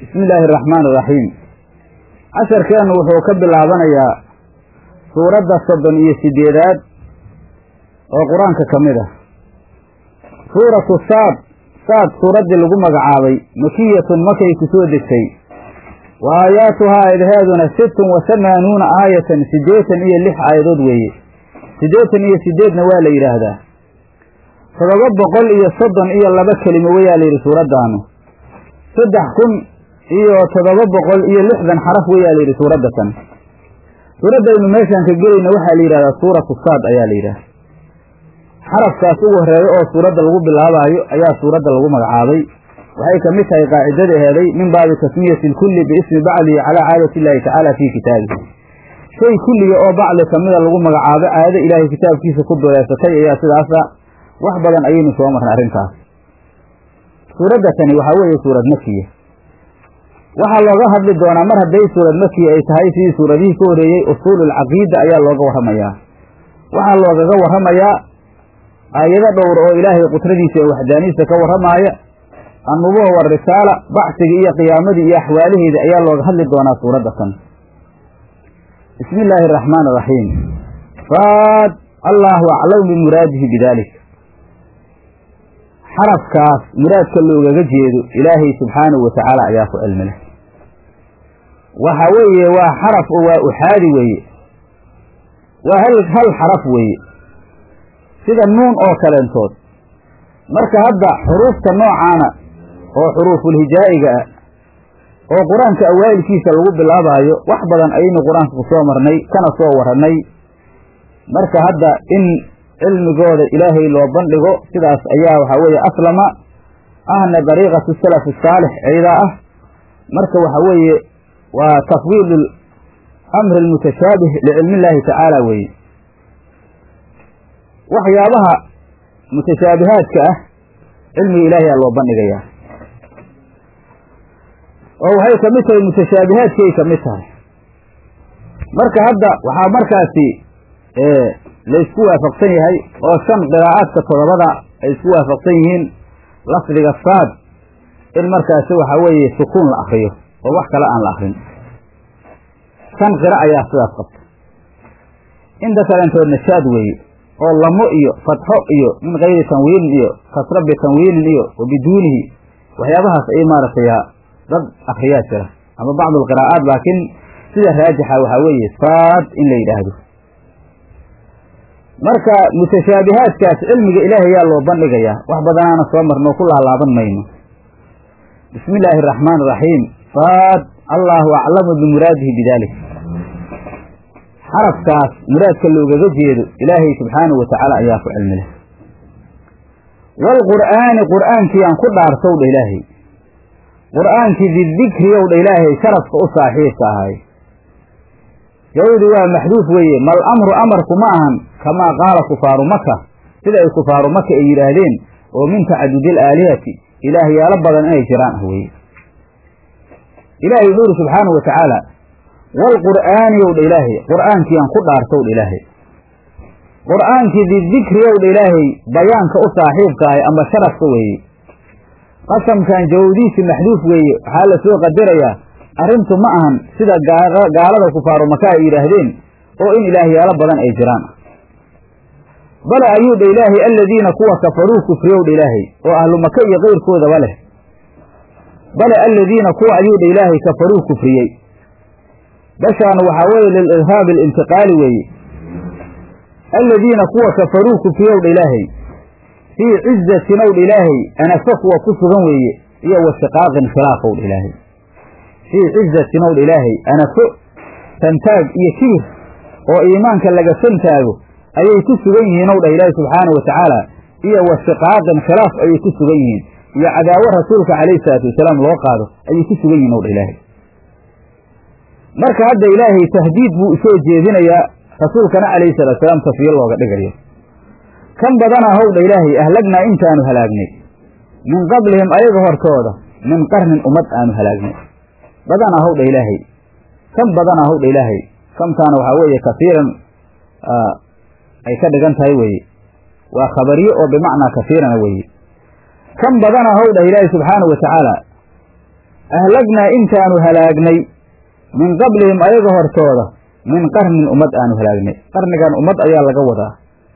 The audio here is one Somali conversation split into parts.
bismi illaahi araxmaan iraxiim casharkeennu wuxuu ka bilaabanayaa suuradda soddon iyo siddeedaad oo qur-aanka ka mid ah suuratu saad saad suuraddii lagu magacaabay makiyatun makay ku soo degtay wa aayaatuhaa aayadaheeduna sittun wa samaanuuna aayatan siddeetan iyo lix aayadood weeye siddeetan iyo siddeedna waa la yidhaahdaa todoba boqol iyo soddon iyo laba kelimo weyaa la yidhi suuraddaanu saddex kun iyo toddoba boqol iyo lixdan xaraf weyaa la yidhi suuradda tan suuraddaynu meeshaan ka gelayna waxaa la yidhahdaa suuratu saad ayaa la yidhahda xarafkaas ugu horreeya oo suuradda lagu bilaabaayo ayaa suuradda lagu magacaabay waxay ka mid tahay qaacidada heeday min baabi tasmiyati lkulli biismi bacdihi calaa caadati illaahi tacaala fii kitaabihi shay kulliga oo bacdi kamida lagu magacaabo caado ilaahay kitaabkiisa ku duleysatay ayaa sidaasa wax badan ayaynu soo marnay arrintaas suuradda tani waxaa weeye suurad makiya waxaa looga hadli doonaa mar hadday suurad makiya ay tahay sidii suuradihii ka horeeyey usuululcaqiida ayaa looga warramayaa waxaa loogaga warramayaa aayado dhowr oo ilaahay qudradiisa ee waxdaaniisa ka warramaaya annubuwa warisaala bacsiga iyo qiyaamadii iyo axwaalaheeda ayaa looga hadli doonaa suuradda tan bismi illaahi araxmaan iraxiim faad allaahu aclamu bimuraadihi bidalik xarafkaas muraadka loogaga jeedo ilaahay subxaanahu wa tacaala ayaa ku cilmi leh waxa weeye waa xaraf oo waa uxaadi weeye waa hal hal xaraf weeye sida nuun oo kaleentood marka hadda xuruufta noocaana oo xuruufulhijaa'iga ah oo qur-aanka awaalkiisa lagu bilaabaayo wax badan ayaynu qur-aanka ku soo marnay kana soo warannay marka hadda in cilmigooda ilaahay loo bandhigo sidaas ayaa waxaa weeye aslama ahna dariiqatu salaf saalix ciidaa ah marka waxa weeye waa tafwiidu amri almutashaabih licilmi illaahi tacaala weeye waxyaabaha mutashaabihaadka ah cilmiga ilaahay aa loo bandhigayaa oo waxay ka mid tahay mutashaabihaadkiay ka mid tahay marka hadda waxaa markaasi laysku waafaqsan yahay oo shan qiraa'aadka toddobada ay isku waafaqsan yihiin lafdiga saad in markaasi waxa weeye sukuun la akriyo oo wax kale aan la akrin shan qira ayaa sidaas qabta inta kalentoodna shaad weeye oo lamo iyo fatxo iyo min kayri tanwiinin iyo kasra bitanwiinin iyo wa biduunihi waxyaabahaas ay maaragtay dad akriyaa jira ama bacdu alqiraa'aat laakiin sida raajixa waxaa weeye saad in la yidhaahdo marka mutashaabihaadkaas cilmiga ilaahay yaa loo bandhigayaa wax badanaana soo marnoo ku laalaaban mayno bismi illaahi araxmaan iraxiim saad allaahu aclamu bimuraadihi bidalik xarafkaas muraadka loogaga jeedo ilaahay subxaanahu wa tacaala ayaa ku cilmi leh waalqur'aani qur'aankii aan ku dhaartow dha ilaahay qur'aankii didikri ow dha ilaahay sharafka u saaxiibka ahay jawdi waa maxduuf weeye mal amru amarku ma ahan kamaa qaala kufaaru maka sida ay kufaaru maka ay yidhaahdeen oo min tacadudil aalihati ilaahyaalo badan inay jiraan ah weeye ilaahay wuxuu uri subxaanahu wa tacaala waalqur'aani ow dha ilaahay qur'aankii aan ku dhaartow dha ilaahay qur'aankii didikri ow dha ilaahay bayaanka u saaxiibka ahay amba sharafka weeye qasamkan jawdiisi maxduuf weeye waxaa la soo qadarayaa arrintu ma ahan sida gaalada kufaaru maka ay yidhaahdeen oo in ilaahyaalo badan ay jiraan bale ayuu dha ilaahay aladiina kuwa kafaruu kufriyow dha ilaahay oo ahlu maka iyo keyrkoodaba leh bale aladiina kuwa ayuu dha ilaahay kafaruu kufriyey bashaan waxaa weeye lilirhaabi alintiqaali weeye aladiina kuwa kafaruu kufriyow dha ilaahay fii cizatin ow dha ilaahay anafo kuwa ku sugan weeye iyo wa shiqaaqin khilaafow dha ilaahay fii cizatin ow dha ilaahay anafo santaag iyo kibir oo iimaanka laga santaago ayay ku sugan yihiin ow dhah ilaahi subxaanahu wa tacaala iyo wa shiqaaqin khilaaf ayay ku sugan yihiin iyo cadaawo rasuulka calayhi salaatu wasalaam loo qaado ayay ku sugan yihin ow dha ilaahay marka hadda ilaahay tahdiid buu usoo jeedinayaa rasuulkana calayhi salatu salaam tafiyo looga dhigayo kan badanaa howdha ilaahay ahlagnaa intaanu halaagnay min qablihim ayaga hortooda min qarnin ummad aanu halaagnay badanaa howdha ilaahay kan badanaa howdha ilaahay kamtaana waxaa weeye kafiiran ay ka dhigan tahay weeye waa khabariye oo bimacnaa kafiirana weeye kan badanaa howdha ilaahay subxaanahu wa tacaala ahlagnaa intaanu halaagnay min qablihim ayaga hortooda min qarnin ummad aanu halaagnay qarnigan ummad ayaa laga wadaa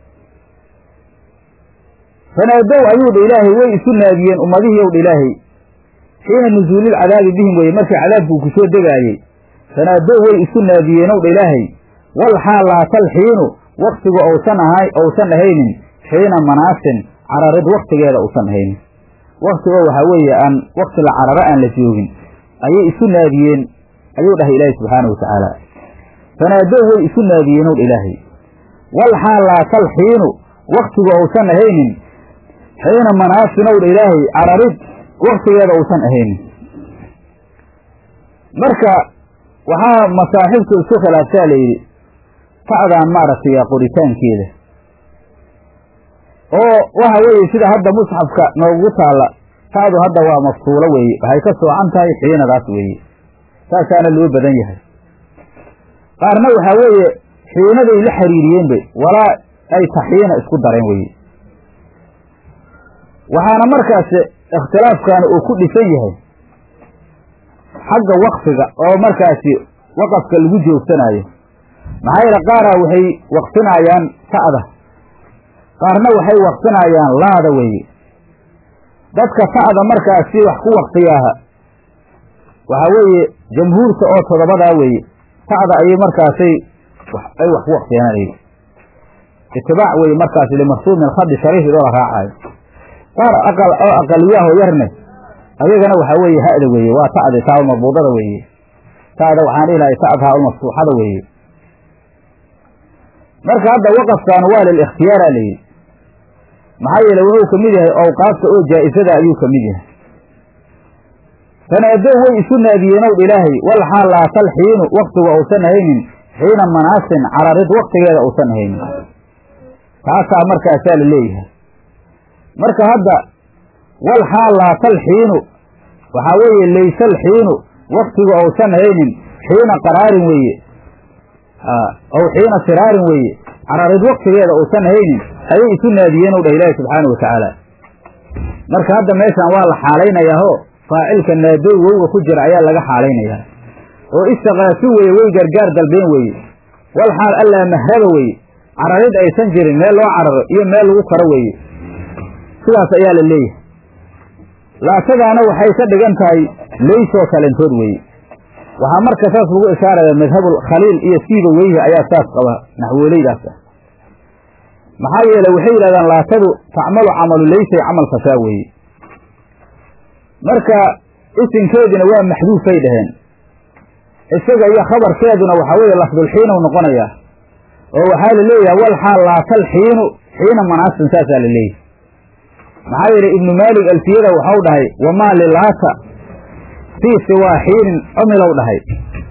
fanaadow ayuu dha ilaahay way isu naadiyeen ummadihii ow dha ilaahay xiina nusuulilcadaabi bihim weye markii cadaabkuu ku soo degaayey fanaadow way isu naadiyeen ow dha ilaahay wal xaal laatal xiinu waktigu ousan ahay ousan ahaynin xiina manaasin cararid waktigeeda uusan ahaynin waktigoo waxaa weeye aan wakti la cararo aan la joogin ayay isu naadiyeen ayuu dhahay ilaahay subxaanahu watacaala fanaadow way isu naadiyeen ow dha ilaahay wal xaal laatal xiinu waktigu ousan ahaynin xiina manaasin ow dha ilaahay cararid waktigeeda uusan ahaynin marka waxaa masaaxibtu isku khilaaftaa la yidhi ta'daan maaragtay qoritaankeeda oo waxa weeye sida hadda musxafka noogu taalla ta'du hadda waa mafsuulo weeye waxay ka soocan tahay xiinadaas weeye saasaana loo badan yahay qaarna waxaa weeye xiinaday la xiriiriyeenba walaa ay taxiina isku dareen weye waxaana markaas ikhtilaafkaana uu ku dhisan yahay xagga waqfiga oo markaasi waqafka lagu joogsanaayo maxaa yeele qaaraa waxay waqfinayaan ta'da qaarna waxay waqfinayaan laada weeye dadka ta'da markaasi wax ku waqfiyaaha waxaa weeye jamhuurta oo todobadaa weeye ta'da ayay markaasay ay wax ku waqfiyaan itibaac weye markaasi limarsuumi alkhadi shariif idoo la raacayo qaar aqal oo aqaliyaho yarne ayagana waxaa weeye ha'da weeye waa ta'di taa marbuudada weeye ta'da waxaan dhihi lahay ta'dhaa maftuuxada weeye marka hadda waqafkaanu waa lilikhtiyaara la yidhi maxaa yeele wuxuu kamid yahay awqaafta oo jaa'isada ayuu kamid yahay fanaadow way isu naadiyeenow dha ilaahay wal xaal laatal xiinu waktigu uusan ahaynin xiina manaasin cararid waktigeeda uusan ahaynin taasaa markaasaa la leeyahay marka hadda wal xaal laatal xiinu waxaa weeye laysal xiinu waktigu uusan ahaynin xiina qaraarin weeye ow xiina siraarin weeye cararid waktigeeda uusan ahaynin ayay isu naadiyeen ow dhah ilaahi subxaana watacaala marka hadda meeshan waa la xaalaynayaahoo faacilka naadoy wowga ku jira ayaa laga xaalaynayaa oo istaqaasu weeye way gargaar dalbeen weeye wal xaal allaa mahraba weeye cararid aysan jirin meel loo cararo iyo meel lagu karo weeye sidaas ayaa la leeyahay laatadaana waxay ka dhigan tahay leysoo kalentood weeye waxaa marka saas lagu ishaaraya madhabul khaliil iyo siiba weyhi ayaa saas qaba naxwooleydaas ah maxaa yeele waxay yidhahdaan laatadu tacmalu camalu leysay camal fasaa weeye marka isinkeedina waa maxduufay dhaheen isaga iyo khabarkeeduna waxaa weeye lafdulxiinu noqonayaa oo waxaa la leeyahay wal xaal laatal xiinu xiina manaasin saasaa la leeyahay maxaa yeele ibnu maalik alfiyada waxau dhahay wamaa lilaata fii siwaa xiinin cumilow dhahay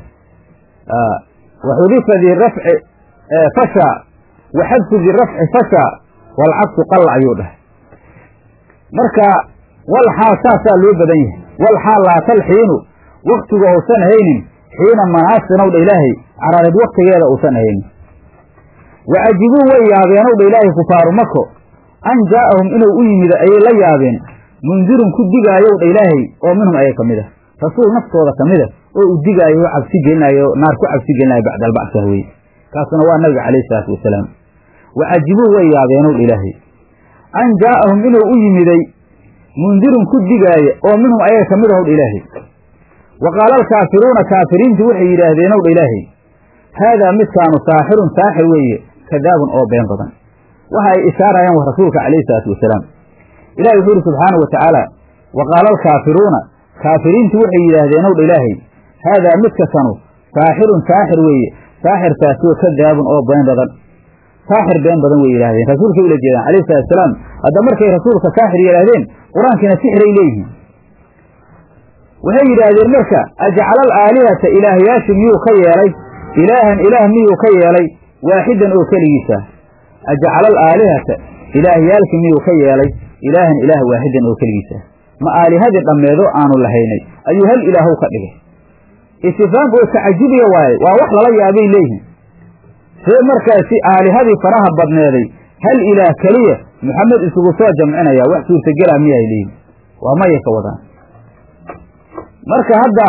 waxudifa di rafci fasha waxadfu di rafci fasha walcagsu qalla ayuu dhahay marka wal xaal saasaa loo badan yahay wal xaal laatal xiinu waktigu uusan haynin xiina manaasinow dha ilaahay cararid waktigeeda uusan haynin wacajibuu way yaabeenow dha ilaahay kufaaru mako an jaa'ahum inuu u yimid ayay la yaabeen mundirun ku digaayow dha ilaahay oo minhum ayay ka mid a rasuul naftooda ka mida oo u digaayo oo cabsi gelinayo naar ku cabsi gelinayo bacda albacsa weye kaasuna waa nabiga calayhi isalaatu wasalaam wacajibuu way yaabeenow dha ilaahay an jaa'ahum inuu u yimiday mundirun ku digaaya oo minhum ayaga ka mid ahow dha ilaahay wa qaala alkaafiruuna kaafiriintu waxay yidhaahdeenow dha ilaahay haadaa midkaanu saaxirun saaxir weeye kadaabun oo been badan waxa ay ishaarayaan wa rasuulka calayhi isalaatu wasalaam ilahi wuxuu yidhi subxaanau wa tacaala wa qaala alkaafiruuna kaafiriintu waxay yidhaahdeen ow dha ilaahay haadaa midka kanu saaxirun saaxir weeye saaxirkaasoo kadaabun oo been badan saaxir been badan way yidhahdeen rasuulkay ula jeedaan calayhi salatu wasalaam hadda markay rasuulka saaxir yidhaahdeen qur-aankiina sixiray leeyihiin waxay yidhaahdeen marka ajcala alaalihata ilaahyaashu miyuu ka yeelay ilaahan ilaah miyuu ka yeelay waaxidan oo keligiisa ajcala alaalihata ilaahyaalki miyuu ka yeelay ilaahan ilaah waaxidan oo keligiisa ma aalihadii dhammeedo aanu lahaynay ayuu hal ilaahow ka dhigay istifaam oo tacajubiya waaye waa wax lala yaabay leeyihin see markaasi aalihadii faraha badneeday hal ilaah keliya maxamed isugu soo jamcinaya wax suurtagela miyaay leeyihin waa maya ka wadaan marka hadda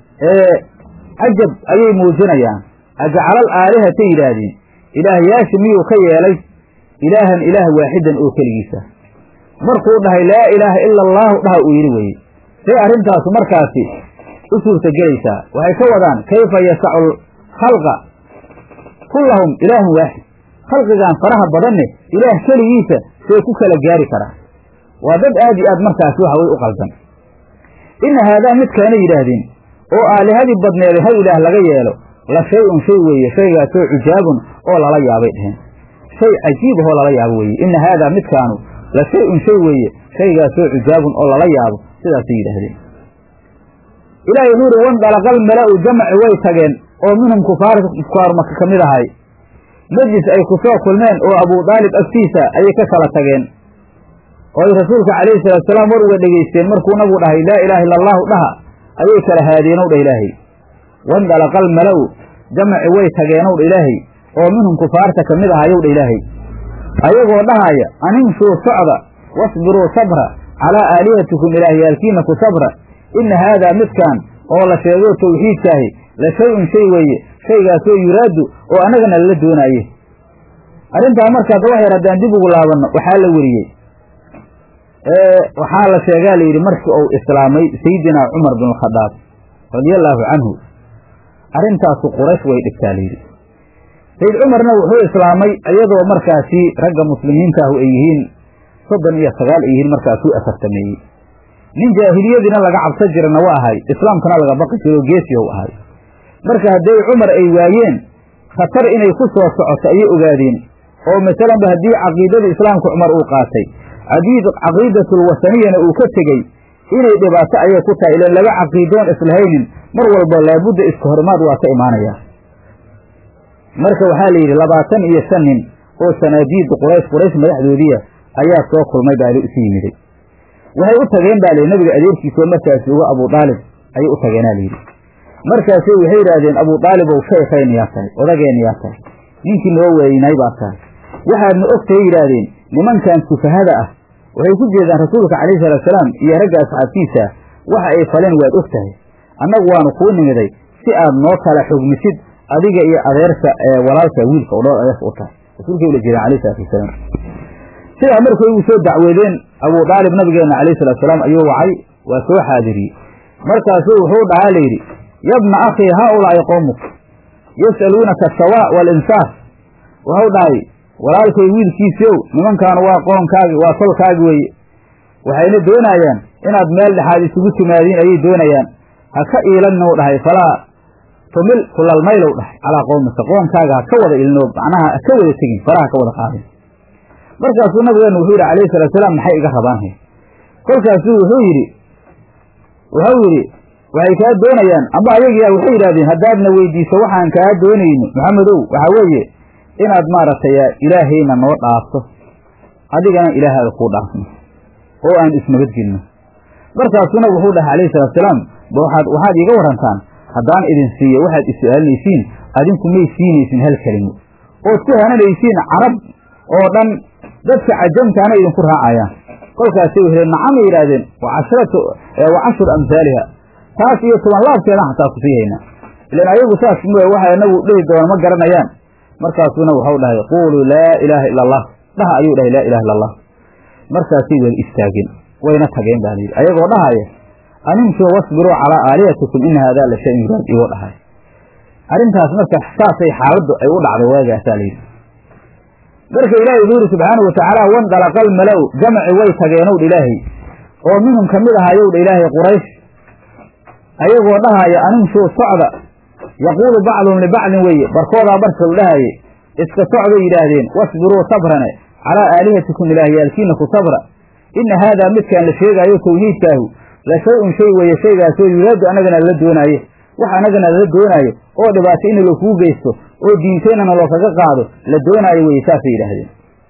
cajab ayay muujinayaan ajcalal aalihatay yidhaahdeen ilaahyaasha miyuu ka yeelay ilaahan ilaah waaxidan oo keligiisa markuu dhahay laa ilaaha ila allaahu dhaha uu yidhi weeye say arrintaasu markaasi u suurtagelaysaa waxay ka wadaan kayfa yasacu khalqa kullahum ilaahun waaxid khalqigan faraha badanne ilaah keligiisa see ku kala gaari karaa waa dad aad iyo aad markaasi waxa way u qaldan inna haadaa midkaana yidhaahdeen oo aalihadii badneeday hal ilaah laga yeelo la shay-un shay weeye shaygaasoo cujaabun oo lala yaabay dheheen shay cajiib ahoo lala yaabo weeye inna haadaa midkaanu la shay-un shay weeye shaygaasoo cujaabun oo lala yaabo sidaasay yidhaahdeen ilaahay wuxuu yidhi wandalaqal mala-u jamaci way tageen oo minhum kufaar kufaaru maka ka mid ahay majlis ay ku soo kulmeen oo abuu daalib agtiisa ayay ka kala tageen oo ay rasuulka calayhi salaatusalaam war uga dhegaysteen markuu nabigu dhahay laa ilaaha illa allaahu dhaha ayay kala haadeenow dha ilaahay wandalaqal mala-u jamaci way tageenow dha ilaahay oo minhum kufaarta ka mid ahayow dha ilaahay ayagoo dhahaaya animshuu socda wasbiruu sabra calaa aalihatikum ilaahyaalkiina ku sabra inna haadaa midkaan oo la sheego tawxiidkaahi la shay-un shay weeye shaygaasoo yuraadu oo annagana lala doonaaye arrintaa markaas wax yar haddaan dib ugu laabanno waxaa la weriyey waxaa la sheegaa la yidhi markii uu islaamay sayidinaa cumar bin alkhadaab radia allaahu canhu arrintaasu quraysh way dhigtaa layidhi sayid cumarna wuxuu islaamay iyadoo markaasi ragga muslimiintaahu ay yihiin soddon iyo sagaal ay yihiin markaasuu afartameeyey nin jaahiliyadiina laga cabsan jirana waa ahay islaamkana laga baqi jiro oo geesiyow ahay marka hadday cumar ay waayeen khatar inay ku soo socoto ayay ogaadeen oo masalanba haddii caqiidada islaamka cumar uu qaatay caqiidatul wasaniyana uu ka tegey inay dhibaato ayay ku tahay ilan laga caqiidoon islahaynin mar walba laabudda iska horimaad waa ka imaanaya marka waxaa la yidhi labaatan iyo shan nin oo sanaadiidda quraysh quraysh madaxdoodiya ayaa soo kulmay baa isu yimiday waxay u tageen baa layidhi nabiga adeerkiisoo markaas uga abuu daalib ayay u tageenaa layidhi markaasay waxay yidhaahdeen abuu daalibow shaykayna yaa tahay odageenna yaa tahay ninkii noo weynay baa tahay waxaadna ogtahay yidhaahdeen nimankan sufahada ah waxay ku jeedaan rasuulka calayhi salaatusalaam iyo ragga asxaabtiisa waxa ay faleen waad og tahay annagu waanu kuu nimiday si aad noo kala xugmisid adiga iyo adeerka ee walaalka wiilka oo dhool adeerka u tahay rasuulkay ula jeedaan alayhi salatu wasalaam sidaa markay ugu soo dacweedeen abuu daalib nabigeenna calayhi salaatusalaam ayuu wacay waa soo xaadiriyey markaasuu wuxuu dhahaa layidhi yabna akhii haaulaa'i qowmuk yas'aluunaka asawaa waalinsaaf wuxuu dhahay walaalkay wiilkiisiow nimankaanu waa qoonkaagi waa tolkaagi weeye waxayna doonayaan inaad meel dhexaad isugu timaadiin ayay doonayaan ha ka iilannou dhahay falaa tumil kulalmaylow dhahay calaa qowmika qoonkaaga ha ka wada ilino macnaha ha ka wada tegin faraha ka wada qaadin markaasuu nabigeenu wuxuu yidhi calayhi salaatusalaam maxay iga rabaan he kolkaasuu wuxuu yidhi wuxuu yidhi waxay kaa doonayaan amba ayagiyaa waxay yidhahdeen haddaadna weydiiso waxaan kaa doonayno maxamedow waxaa weeye inaad maaragtay ilaahayna noo dhaafto adigana ilaahaaga kuu dhaafno oo aan isnabadgelno markaasuna wuxuu dhahay calayhi salaatusalaam waxaad waxaad iiga warantaan haddaan idin siiyo waxaad is-su'aalinaysiin adinku may siinaysin hal kelimo ood ku hananaysiin carab oo dhan dadka cajamtaana idinku raacayaan kolkaasay wehleen nacamay yidhaahdeen wa cashratu wa cashru amhaaliha taas iyo toban laabkeedan xataa ku sii haynaa ilan ayagu saas m waxa inagu dhihi doona ma garanayaan markaasuna waxau dhahay quuluu laa ilaaha ila allah dhaha ayuu dhahay laa ilaha illa allah markaasay wada istaageen wayna tageen baa layidhi ayagoo dhahaya animshuu wasbiruu calaa aalihatikum ina haadaa la shay-un yuraad igoo dhahay arrintaas marka saasay xaaladdu ay u dhacday waagaasaa layidhi marka ilaahay wuxuu yidhi subxaanahu watacaala wandalaqal mala-u jamaci way tageenowdha ilaahay oo minhum ka mid ahayowdha ilaahay quraysh ayagoo dhahaya animshuu socda yaquulu bacduhum libacdin weeye barkoodaa barkau dhahaye iska socday yidhaahdeen wasbiruu sabrane calaa aalihatikum ilaahyaalkiina ku sabra inna haadaa midkaan la sheegaayo tawxiidkaahu la shay-un shay weeye shaygaasoo yuraadu annagana lala doonaaye wax annagana lala doonaayo oo dhibaato in lakuu geysto oo diinteennana loo kaga qaado la doonaayo weye saasay yidhaahdeen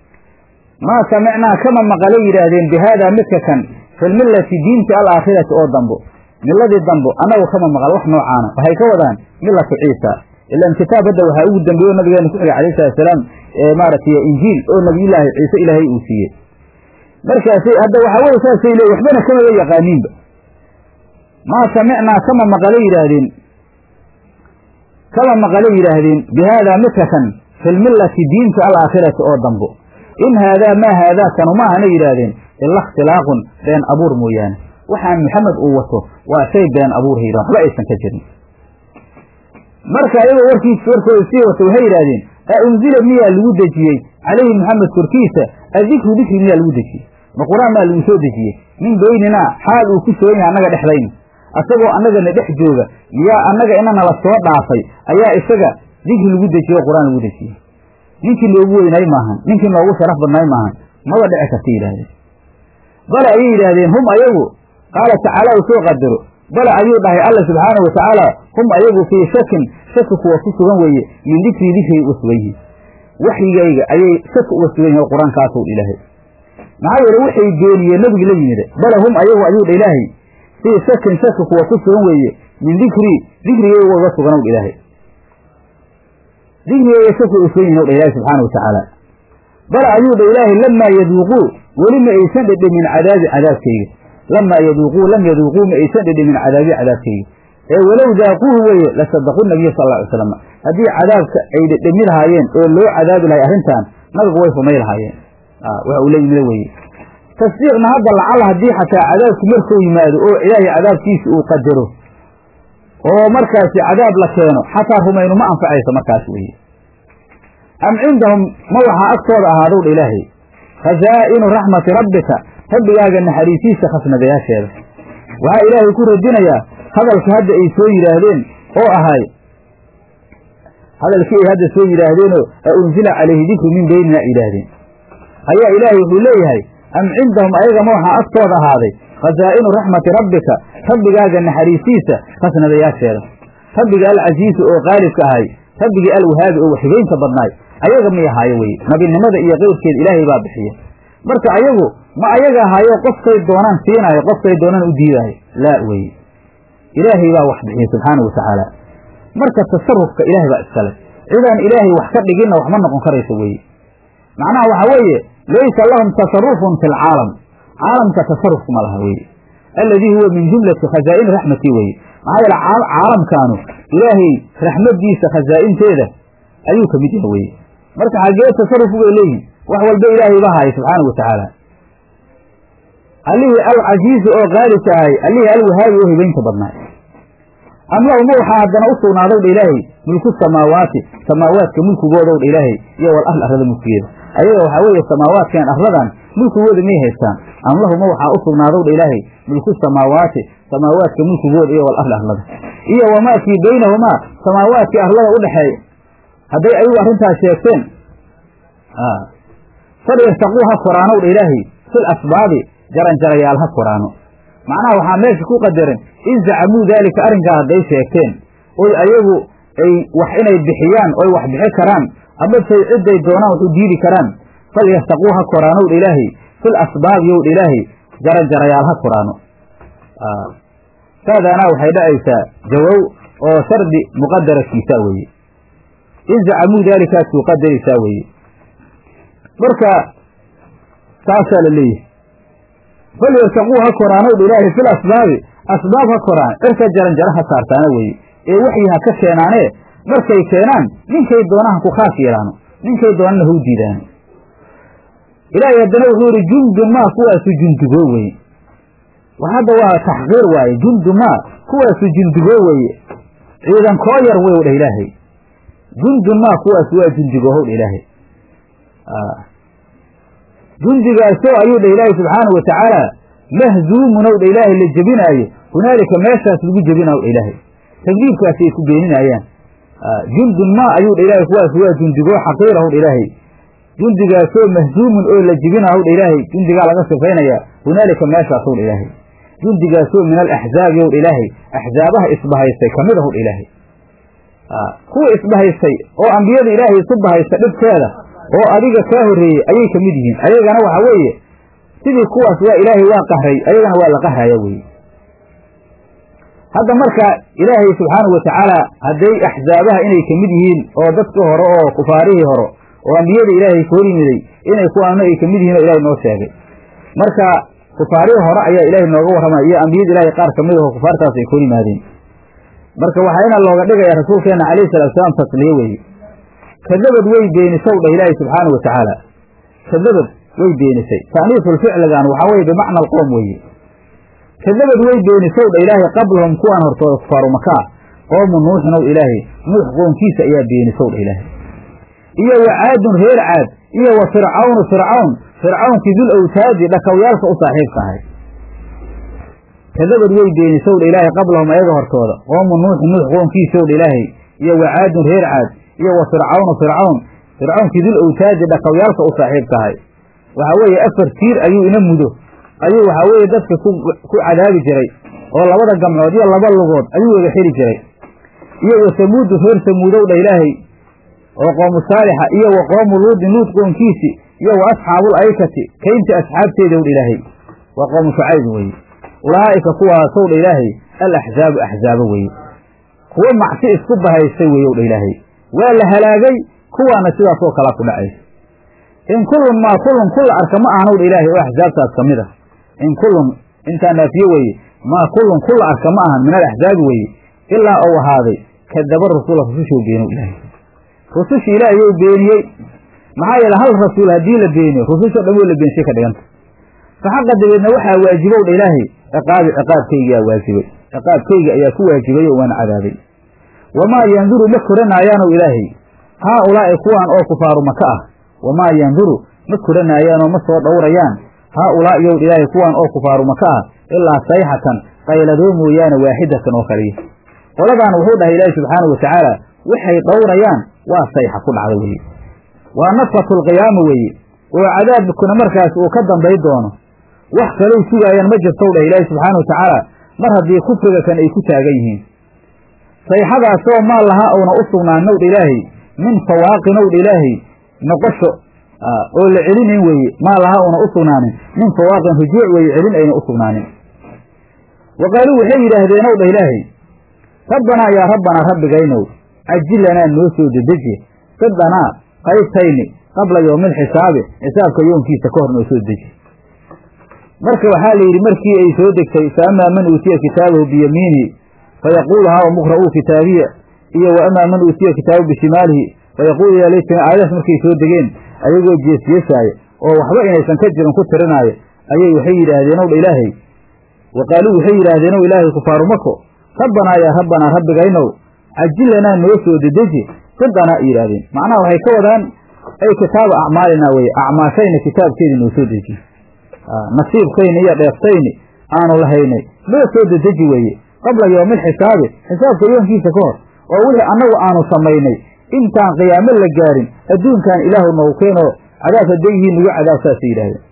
maa samicnaa kama maqalay yidhaahdeen bi haadaa midka kan filmillati diinti alaakhirati oo dambo miladii dambo annagu kama maqal wax noocaana waxay ka wadaan millatu ciisa ilaan kitaab hadda waxaa ugu dambeeyo nabigeena ku xigay alayh salatusalaam maaragtay injiil oo nabiyullaahi ciise ilaahay uu siiyey markaasay hadda waxaa weye saasay leey waxbana kamaba yaqaaniinba maa samicnaa kama maqalay yidhaahdeen kama maqalay yidhaahdeen bi haadaa midka kan filmillati diinta alaakhirati oo dambo in haadaa maa haadaa kanu ma ahana yidhaahdeen ila ikhtilaaqun been abuur mooyaane waxaan maxamed uu wato waa shay been abuurha yidhahan waxba aysan ka jirin marka iyagoo warkiis warkooda sii wato waxay yidhahdeen a unzila miyaa lagu dejiyey calayhi maxamed korkiisa adikru dikri miyaa lagu dejiyey ma qur-aan maa lagu soo dejiyey min beyninaa xaal uu ku sugan yahay annaga dhexdayna asagoo annagana dhex jooga yaa annaga inana la soo dhaafay ayaa isaga dikri lagu dejiyey oo qur-aan lagu dejiyey ninkii noogu weynay maahan ninkii noogu sharaf badnay maahan maba dhici karta yidhahdeen bale ayay yidhaahdeen hum ayagu qaala tacaala uu soo qadaro bale ayuu dhahay alla subxaanau watacaala hum ayagu fii shakin shaki kuwa ku sugan weeye min dikrii dikriga uga sugan yihiin waxyigayga ayay shaki uga sugan yihin oo qur-aankaasow dha ilaahay maxaa yeele waxay beeniyeen nebigi la yimid bale hum ayagu ayuu dha ilaahay fii shakin shaki kuwa ku sugan weeye min dikrii dikrigayga uga suganow dha ilaahay dikrigayga shaki uga sugan yihin o dha ilaahay subxaana watacaala bale ayuu dha ilaahay lamaa yaduuquu weli ma aysan dhedhemin cadaabi cadaabkayga lamaa yaduuquu lam yaduuquu ma aysan dhedhemin cadaabi cadaabkayga ee walow daaquuhu weeye lasadaqu nabiya sal alla ly slam haddii cadaabka ay dhedhemi lahaayeen oo loo cadaabi lahay arrintan nabigu way rumay lahaayeen waxa uu la yimida weeye tasdiiqna hadda lacala haddii xataa cadaabku markuu yimaado oo ilaahay cadaabkiisa uu qadaro oo markaasi cadaab la keeno xataa rumaynu ma anfacayso markaas weeye am cindahum ma waxaa agtooda ahaadow dha ilaahay khazaa'inu raxmati rabbika rabbigaaga naxariisiisa khasnadayaasheeda waxaa ilaahay ku radinayaa hadalka hadda ay soo yidhaahdeen oo ahay hadalkii ay hadda soo yidhaahdeenoo a unzila calayhi dikru min beynina ay yidhaahdeen ayaa ilaahay wuxuu leeyahay am cindahum ayagama waxaa agtooda ahaaday khazaa'inu raxmati rabbika rabbigaaga naxariisiisa khasnadayaasheeda rabbiga alcasiisu oo qaalibka ahay rabbigii alwahaabi oo waxhibaynta badnaay ayaga may ahaayo weye nabinimada iyo keyrkeeda ilaahay baa bixiya marka ayagu ma ayaga ahaayo qofkay doonaan siinaayo qofkay doonaan u diidaayo laa weye ilaahay baa wax bixiya subxaana wa tacaala marka tasarufka ilaahay baa iskale cidaan ilaahay wax ka dhiginna wax ma noqon karayso weeye macnaha waxa weeye laysa lahum tasarufun fi lcaalam caalamka tasarufku ma laha weye alladii huwa min jumlati khazaa'ini raxmatii weye maxaa yeele caalamkaanu ilaahay raxmadiisa khazaa'inteeda ayuu ka mid yaha weye marka xaggee tasaruf bay leeyihin wax walba ilaahay baa haya subxaana wa tacaala allihii alcasiizi oo qaalibka ahay allihii alwahaabi oo hibaynta badnaay am lahuma waxaa haddana u sugnaadow dha ilaahay mulku samaawaati samaawaadka mulkigoodow dha ilaahay iyo wal ahl arlada mulkigeeda ayaga waxaa weeye samaawaadkan arladan mulkigooda miyay haystaan am lahuma waxaa u sugnaadow dha ilaahay mulku samaawaati samaawaadka mulkigooda iyo wal ahl arlada iyo wamaa fii baynahumaa samaawaadkii arlada u dhexeeya hadday ayagu arrintaas sheegteen falyartaquu ha koraanow dha ilaahay fil asbaabi jaranjarayaal ha koraano macnaha waxaa meesha ku qadaran in zacamuu daalika arrinkaa hadday sheegteen oy ayagu ay wax inay bixiyaan oy wax bixi karaan ama say cidday doonaan wax u diidi karaan falyartaquu ha koraanow dha ilaahay fil asbaabi yow dha ilaahay jaranjarayaal ha koraano saadaanaa waxay dhacaysaa jawow oo shardi muqadarakiisa weeye in zacamuu daalikaasuu qadaraysaa weeye marka saasaa la leeyahay falyartaquu ha koraanow dha ilaahay fil asbaabi asbaab ha koraan cirka jaranjaro ha saartaana weeye ee waxyi ha ka keenaanee markay keenaan ninkay doonaan ha ku khaas yeelaano ninkay doonana hau diidaano ilaahay haddana wuxuu yidhi jundun maa kuwaasu jundigoo weye hadda waa taxqiir waaye jundu maa kuwaasu jundigoo weeye ciidan koo yar wey dheh ilaahay jundun maa kuwaasu waa jundigoohow dha ilaahay jundigaasoo ayuu dheh ilaahay subxaanau wa tacaala mahzuumunow dha ilaahay la jebinaayo hunaalika meeshaas lagu jebinaw dha ilaahay takdiibkaasi ay ku beeninayaan jundun maa ayuu dha ilaahay kuwaas waa jundigoo xaqiirahow dha ilaahay jundigaasoo mahzuumun oo la jebinahow dha ilaahay jundigaa laga sifaynaya hunaalika meeshaasow dha ilaahay jundigaasoo min alaxzaabi ow dha ilaahay axzaabaha isbahaystay kamid ahow dha ilaahay kuwa isbahaystay oo ambiyada ilaahay isu bahaysta dhibkeeda oo adiga kaa horreeyey ayay ka mid yihiin ayagana waxa weeye sidii kuwaas waa ilaahay waa qahray ayagana waa la qahraya weeye hadda marka ilaahay subxaanahu wa tacaala hadday axzaabaha inay ka mid yihiin oo dadkii hore oo kufaarihii hore oo ambiyada ilaahay ka hor yimiday inay kuwaanu ay ka mid yihiin oo ilahay noo sheegay marka kufaarihii hore ayaa ilaahay nooga warramaya iyo ambiyada ilaahay qaar kamid aho kufaartaas ay kor yimaadeen marka waxaa ina looga dhigaya rasuulkeena calayhi salatu salaam tasliye weeye kadabad way beenisow dheh ilaahay subxaanau watacaala kadabad way beenisay ta'niisulficligan waxaa weye bimacna alqowm weeye kadabad way beenisow dha ilaahay qablahum kuwaan hortooda kufaaru makaa qoomu nuuxinow ilaahay nuux qoomkiisa ayaa beenisow dha ilaahay iyo wa caadun reer caad iyo wa fircawnu fircawn fircawnkii dul awtaadi dhakawyaalka u saaxiibka ahay kadabad way beenisow dha ilaahay qablahum ayaga hortooda qoomu nuuxi nuux qoomkiisow dha ilaahay iyo wa caadun reer caad iyo wa fircawnu fircawn fircawnkii dul awtaadi dhakawyaalka u saaxiibka ahay waxaa weeye afar tiir ayuu ina mudo ayuu waxaa weeye dadka ku ku cadaabi jiray oo labada gamcood iyo laba lugood ayuu wada xeli jiray iyo wa samuudu reer samuudow dha ilaahay oo qoomu saalixa iyo wa qoomu luudin luud qoonkiisi iyo wa asxaabul aykati kaynta asxaabteedow dha ilaahay waa qoomu shucayb weeye ulaa'ika kuwaasow dha ilaahay al axzaabu axzaabo weeye kuwo macsi isku bahaystay weeyow dha ilaahay waa la halaagay kuwaana sidaasoo kalaa ku dhacaysa in kullun maa kullun kulla arka ma ahanow dha ilaahay oo axsaabtaas ka mid a in kullun intaa naafiye weeye maa kullun kulla arka ma ahan min alaxzaabi weeye ilaa ou ahaaday kadaba rasula rusushou beenow ilaahay rusushii ilaahayou beeniyey maxaa yeele hal rasuul haddii la beeniyo rususho dhan wo la beenshay ka dhiganta fa xaqa dabeedna waxaa waajibow dha ilaahay ciqaabi ciqaabkaygiyaa waajibay ciqaabkayga ayaa ku waajibay oo waana cadaabay wamaa yanduru ma koranaayaanow ilaahay haa ulaa'i kuwaan oo kufaaru maka ah wamaa yanduru ma koranaayaanoo ma soo dhowrayaan haa ulaa'i yow ilaahay kuwaan oo kufaaru maka ah ilaa sayxatan qayladoo mooyaane waaxidatan oo kaliya qoladaan wuxuu dhahay ilaahi subxaanau watacaala waxay dhowrayaan waa sayxa ku dhacda weeye waa nafhatulqiyaama weeye oo cadaabkuna markaas uu ka dambay doono wax kalou sugaayaan ma jirtow dhah ilaahi subxaana wa tacaala mar haddii kufriga kan ay ku taagan yihiin sayxadaasoo maa lahaa uuna u sugnaanin owdha ilaahay min fawaaqin owdha ilaahay noqosho oo la celinayn weeye maa lahaa uuna u sugnaanin min fawaaqin rujuuc weeye celin ayna u sugnaanin wa qaaluu waxay yidhaahdeen ow dha ilaahay rabbanaa yaa rabbanaa rabbigaynow cajilanaa noo soo dedeji qidanaa qaybtayni qabla yowmi alxisaabi xisaabka yoonkiisa ka hor noo soo deji marka waxaa la yidhi markii ay soo degtay fa amaa man uutiya kitaabahu biyamiinihi fayaquulu haa muqra'uu kitaabiya iyo wa amaa man uutiya kitaabahu bishimaalihi fayaquulu yaa laytana aayadaas markay soo degeen ayagoo jeesjeesaaya oo waxba inaysan ka jirin ku tirinaayo ayay waxay yidhaahdeen ow dha ilaahay wa qaaluu waxay yidhaahdeen ow ilaahay kufaaru mako rabbanaa yaa rabbanaa rabbigaynow cajilanaa noo soo dedeji qidanaa ay yidhahdeen macnaha waxay ka wadaan ay kitaaba acmaalinaa weye acmaashayna kitaabkeedii noo soo deji nasiibkayni iyo dheeftayni aanu lahaynay noo soo dedeji weeye qabla yowmi alxisaabi xisaabka yoonkiisa ka hor oo wixii annagu aanu samaynay intaan qiyaamo la gaarin adduunkan ilaahu noogu keenoo cadaab hadayhii nagu cadaab saasay yidhahdeen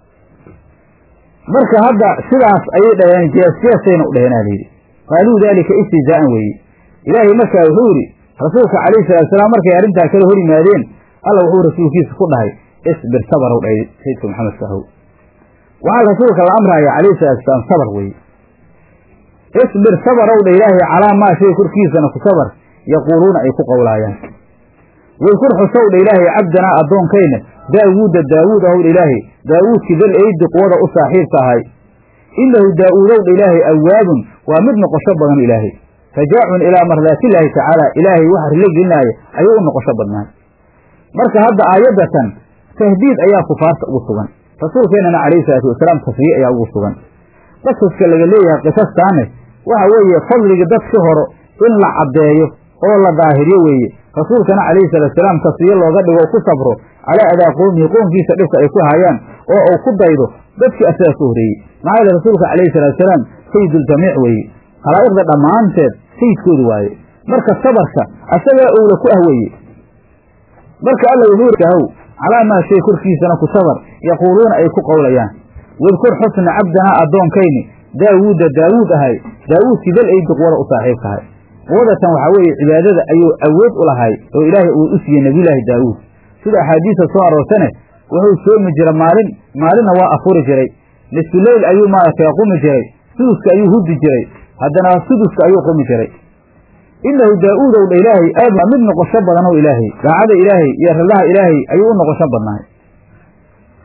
marka hadda sidaas ayay dhaheen jeesjeesayna u dhaheen aa layidhi qaaluu daalika istihzaa'an weeye ilaahay markaa wuxuu yidhi rasuulka calayhi salaatusalaam markay arrintaa kala hor yimaadeen alla wuxuu rasuulkiisa ku dhahay isbir sabarow dhahay sayidka maxamed sahow waxaa rasuulka la amraya calayhi salaatusalaam sabar weeye isbir sabarow dha ilaahay calaa maa shay korkiisana ku sabar yaquuluuna ay ku qowlaayaan wadkur xusow dha ilaahay cabdanaa addoonkayna daawuuda daawuud ahow dha ilaahay daawuudkii dal eydi quwada u saaxiibka ahay innahu daa'uudow dha ilaahay awaabun waa mid noqosho badan ilaahay rajaacun ilaa mardaatillaahi tacaala ilaahay waxa rilo gelinaaya ayuu u noqosho badnaay marka hadda aayaddatan tahdiid ayaa kufaarta ugu sugan rasuulkeennana calayhi salaatu wasalaam tasriye ayaa ugu sugan qasaska laga leeyahay qisastaane waxa weeye fadligii dadki horo in la caddeeyo oo la daahiriyo weeye rasuulkana calayhi salaatusalaam tasriye looga dhigo ku sabro calaa adaa qowmihi qoonkiisa dhibka ay ku hayaan oo uu ku daydo dadkii asagaa ka horreeyey maxaa yeele rasuulka calayhi salaatusalaam sayiduljamiic weeye khalaa'iqda dhammaanteed sayidkooda waaye marka sabarka asagaa owla ku ah weeye marka alla wuxuu haw calaa maa shay korkiisana ku sabar yaquuluuna ay ku qowlayaan wadkur xusna cabdanaa addoonkayni daawuuda daawuud ahay daawuudkii dal eydi quwada u saaxiibka ahay quwadatan waxaa weeye cibaadada ayuu awood u lahay oo ilaahay uu u siiyey nebiyulaahi daawuud sida axaadiista soo aroorsane wuxuu soomi jira maalin maalinna waa afuri jiray nisfuleyl ayuu maaragtay qumi jiray suduska ayuu hudi jiray haddana suduska ayuu qumi jiray innahu daa'uudow dha ilaahay aad waa mid noqosho badanow ilaahay daacada ilaahay iyo rillaha ilaahay ayuu u noqosho badnaay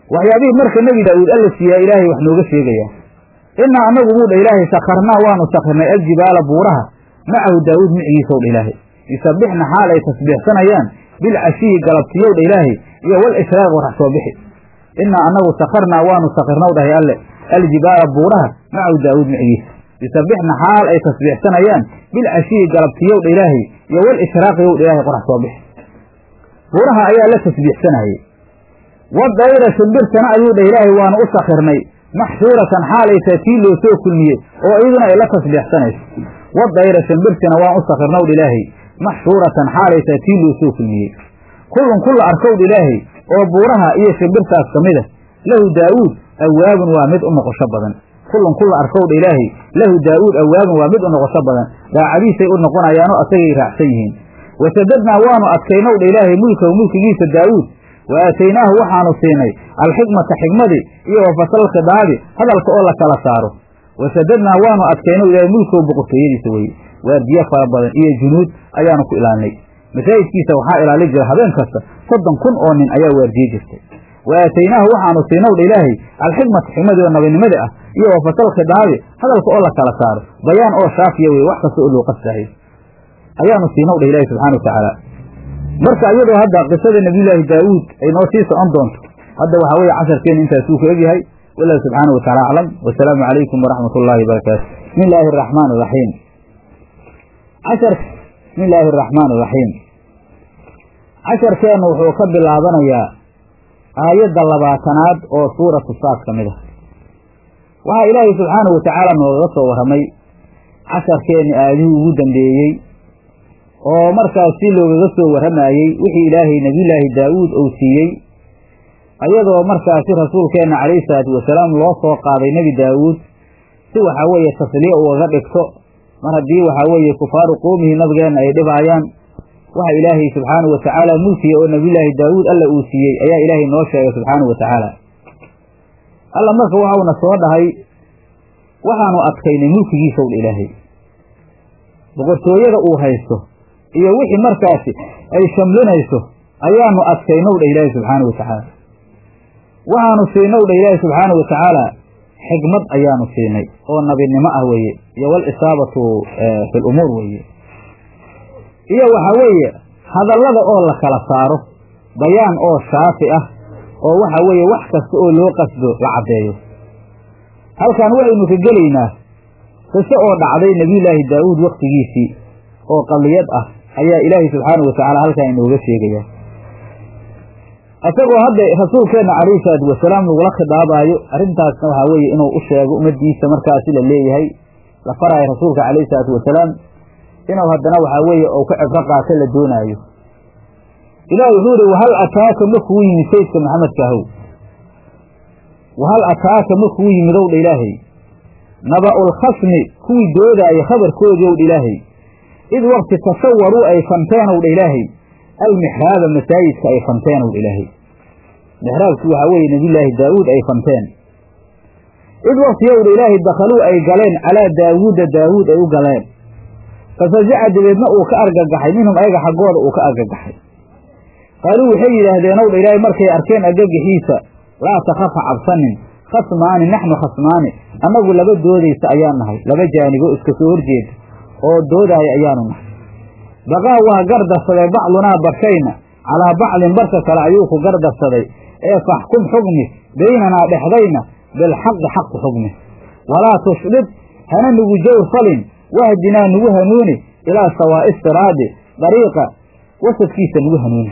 waxyaabihii marka nebi daa'uud alla siiyaa ilaahay wax nooga sheegayaa innaa annagu buu dha ilaahay sakarnaa waanu sakirnay aljibaala buuraha macahu daawuud micigiisow dha ilaahay yusabbixna xaal ay tasbiixsanayaan bilcashiyi galabtiyow dha ilaahay iyo wal ishraaq warax soo bixi innaa annagu sakarnaa waanu sakirnow dhahay alle aljibaala buuraha macahu daawuud micigiisa yusabbixna xaal ay tasbiixsanayaan bilcashiyi galabtiyow dha ilaahay iyo wal ishraaqyow dha ilaahay qorax soo bixi buuraha ayaa la tasbiixsanayey wadayra shimbirtana ayuu dha ilaahay waanu u sakirnay maxshuuratan xaalaytaa tii loo soo kulmiyey oo iyaduna ay la tasbiixsanayso wadayra shimbirtina waan u sakirnow dha ilaahay maxshuuratan xaalaytaa tii loo soo kulmiyey kullun kulla arkowdha ilaahay oo buuraha iyo shimbirtaas ka mida lahu daa'uud awaabun waa mid u noqosho badan kullun kulla arkowdha ilaahay lahu daa'uud awaabun waa mid u noqosho badan daacadiisay u noqonayaanoo asagay raacsan yihiin wasadadnaa waanu adkaynowdha ilaahay mulkahu mulkigiisa daa'uud wa aataynaahu waxaanu siinay alxikmata xikmadii iyo wa fasal khidaabi hadalka oo la kala saaro wasadadnaa waanu adkaynow ilaahay mulkahu boqortooyadiisa weye waardiye fara badan iyo junuud ayaanu ku ilaalinay masaajidkiisa waxaa ilaali jira habeen kasta soddon kun oo nin ayaa waardiye jirtay wa aataynaahu waxaanu siinowdha ilaahay alxikmata xikmadii oo nabinimada ah iyo wa fasal khidaabi hadalka oo la kala saaro bayaan oo shaafiya weye wax kasta oo loo qastahay ayaanu siinowdha ilaahay subxana wa tacaala marka iyadoo hadda qisada nabiyullaahi daawuud ay noo sii socon doonto hadda waxaa weeye casharkeena intaasuu ku egyahay wallahu subxaana wa tacala aclam wasalaamu calaykum waraxmat ullaahi wabarakaatu bismi illaahi araxmaan iraxiim cashar bismi illaahi araxmaan iraxiim casharkeennu wuxuu ka bilaabanayaa aayadda labaatanaad oo suuratu saad ka mid ah waxaa ilaahay subxaanahu wa tacaala noogaga soo warramay casharkeenni aayadihii ugu dambeeyey oo markaas si loogaga soo warramayey wixii ilaahay nebiyullaahi daa'uud uu siiyey ayadoo markaasi rasuulkeenna calayhi salaatu wasalaam loo soo qaaday nebi daa'uud si waxaa weeye tasliya ugaga dhigto mar haddii waxaa weeye kufaaru qoomihii nabigeenna ay dhibaayaan waxa ilaahay subxaanahu wa tacaala mulkiga oo nebiyullaahi daa'uud alla uu siiyey ayaa ilaahay noo sheegay subxaanahu wa tacaala alla marka waxauna soo dhahay waxaanu adkaynay mulkigiisaw dha ilaahay boqortooyada uu haysto iyo wixii markaasi ay shamlinayso ayaanu adkaynow dha ilaahay subxaanahu wa tacaala waxaanu siinow dha ilaahay subxaanahu wa tacaala xikmad ayaanu siinay oo nabinimo ah weeye iyo wal isaabatu fi lumuur weeye iyo waxa weeye hadallada oo la kala saaro bayaan oo shaafi ah oo waxa weeye wax kasta oo loo qasdo la caddeeyo halkan waxaynu ka gelaynaa qiso oo dhacday nebiyullaahi daa'uud wakhtigiisii oo qadiyad ah ayaa ilaahay subxaanahu wa tacaala halkan inooga sheegaya isagoo hadda rasuulkeenna calayhi salaatu wasalaam lagula khidaabaayo arrintaasna waxaa weeye inuu u sheego ummaddiisa markaasi la leeyahay la faraayo rasuulka calayhi salaatu wasalaam inuu haddana waxaa weeye uu ka cibro qaato la doonaayo ilahi wuxuu yihi wahal ataaka ma kugu yimid sayidka maxamedka ahow wahal ataaka ma kugu yimid ow dha ilaahay naba'ulkhasmi kuwii doodaaya khabarkoodii ow dha ilaahay id wakti tasawaruu ay fanteen ow dha ilaahay almixraaba masaajidka ay fanteen ow dha ilaahay mixraabki waxaa weeye nebiyullaahi daa'uud ay fanteen id wakti ow dha ilaahay dakhaluu ay galeen calaa daawuuda daawuud ay u galeen fafazaca dabeedna uu ka argagaxay minhum ayaga xaggooda uu ka argagaxay qaaluu waxay yidhaahdeen ow dha ilaahay markay arkeen argagaxiisa laa takaf ha cabsanin khasmaani naxnu khasmaani annagu laba doodaysa ayaan nahay laba jaanibo iska soo horjeeda oo doodaaya ayaanu nahay baqaa waa gardarsaday bacdunaa barkayna calaa bacdin barka kale ayuu ku gardarsaday ee faxkum xugmi baynanaa dhexdayna bilxaqi xaq ku xugmi walaa tushdid hana nugu jawr falin wahdinaa nugu hanuuni ilaa sawaa'i siraadi dariiqa wasadkiisa nugu hanuuni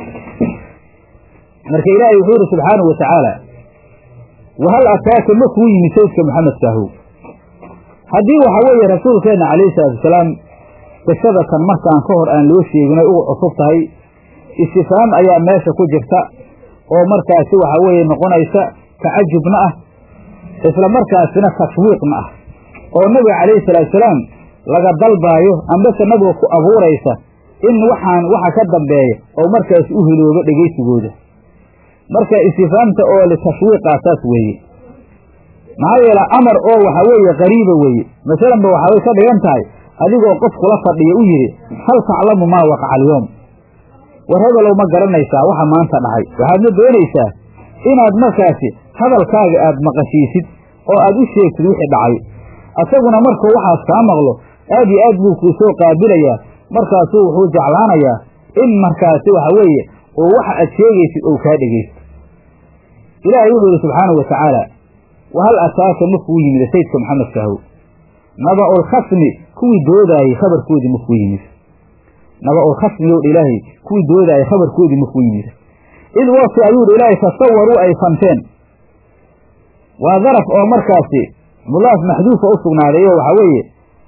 marka ilaahay wuxuu yidhi subxaanahu wa tacaala wahal ataaka ma kuu yimid saydka maxamedkaahow haddii waxa weeye rasuulkeenna calayhi salaatu wasalaam qisadatan markaan ka hor aan loo sheegin ay ugu cusub tahay istifaam ayaa meesha ku jirta oo markaasi waxa weeye noqonaysa tacajubna ah isla markaasina tashwiiqna ah oo nabiga calayhi salaatu wasalaam laga dalbaayo ambase nabiga ku abuuraysa in waxaan waxa ka dambeeya oo markaasi u hiloobo dhegaysigooda marka istifaamta oo litashwiiqaa saas weeye maxaa yeele amar oo waxa weeye qariiba weeye masalanba waxaay ka dhigan tahay adigoo qof kula fadhiya u yidhi hal taclamu maa waqaca alyoom war hebelow ma garanaysaa waxa maanta dhacay waxaadna doonaysaa inaad markaasi hadalkaaga aad maqashiisid oo aad u sheegtid wixii dhacay asaguna markuu waxaas kaa maqlo aad iyo aad buu kuu soo qaabilayaa markaasuu wuxuu jeclaanayaa in markaasi waxa weeye oo waxa aad sheegaysid ou kaa dhegaysto ilaahay wuxuu yidhi subxaanahu wa tacaala wahal ataaka makuu yimid sayidka maxamed kahow naba'ulkhasmi kuwii doodaayey khabarkoodii makuu yimid naba'ulkhasmi yow dha ilaahay kuwii doodaayey khabarkoodii makuu yimid id waqti ayuu dha ilaahay tasawaruu ay fanteen waa daraf oo markaasi mudaaf maxduufa u sugnaaday oo waxaa weeye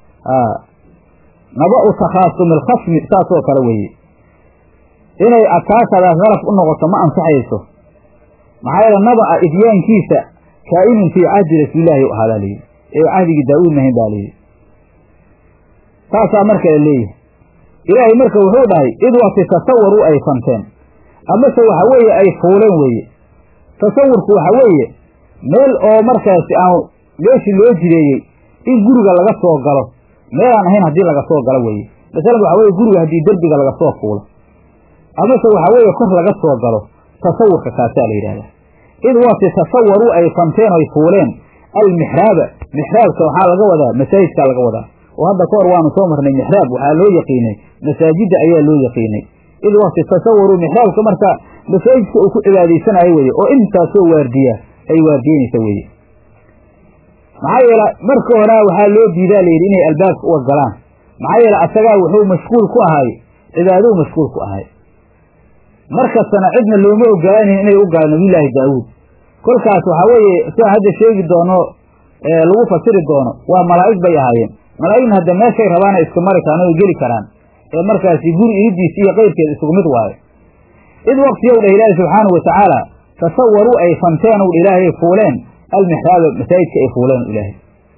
naba'u takhaasumi alkhasmi saasoo kale weeye inay ataakadaas daraf u noqoto ma ansaxayso maxaa yeele naba'a idyaankiisa kaa'inun fii cahdi rasuulilaahi u ahaadaa layidhi ee cahdigii daa'uud mahayn baa layidhi saasaa marka la leeyahay ilaahay marka wuxuu dhahay id waqti tasawaruu ay fanteen amase waxa weeye ay fuuleen weeye tasawurku waxa weeye meel oo markaasi aan meeshii loo jideeyey in guriga laga soo galo meelaan ahayn haddii laga soo galo weeye masalan waxa weye guriga haddii derbiga laga soo fuulo amase waxa weeye kor laga soo galo tasawurka kaasaa la yidhahdaa id waqti tasawaruu ay fanteen oy fuuleen almixraaba mixraabka waxaa laga wadaa masaajidkaa laga wadaa oo hadda ka hor waanu soo marnay mixraab waxaa loo yaqiinay masaajidda ayaa loo yaqiinay id waqti tasawaruu mixraabka marka masaajidka uu ku cibaadaysanayo weye oo intaasoo waardiya ay waardiyenaysa weye maxaa yeele marka horaa waxaa loo diidaa layidhi inay albaabka uga galaan maxaa yeele asagaa wuxuu mashquul ku ahay cibaadou mashquul ku ahay markastana cidna looma ogolaanayn inay u galaan nabiyullaahi daawuud kolkaas waxaa weeye sidaa hadda sheegi doono lagu fasiri doono waa malaa'ig bay ahaayeen malaa'igna hadda meeshay rabaana iska mari karaan oo geli karaan ee markaasi guri iridiis iyo keyrkeed isugu mid waayo id waqtiyow dhah ilaahi subxaanahu watacaala tasawaruu ay fanteen ow dha ilaahay fuuleen almixraaba masaajidka ay fuuleen ilaahay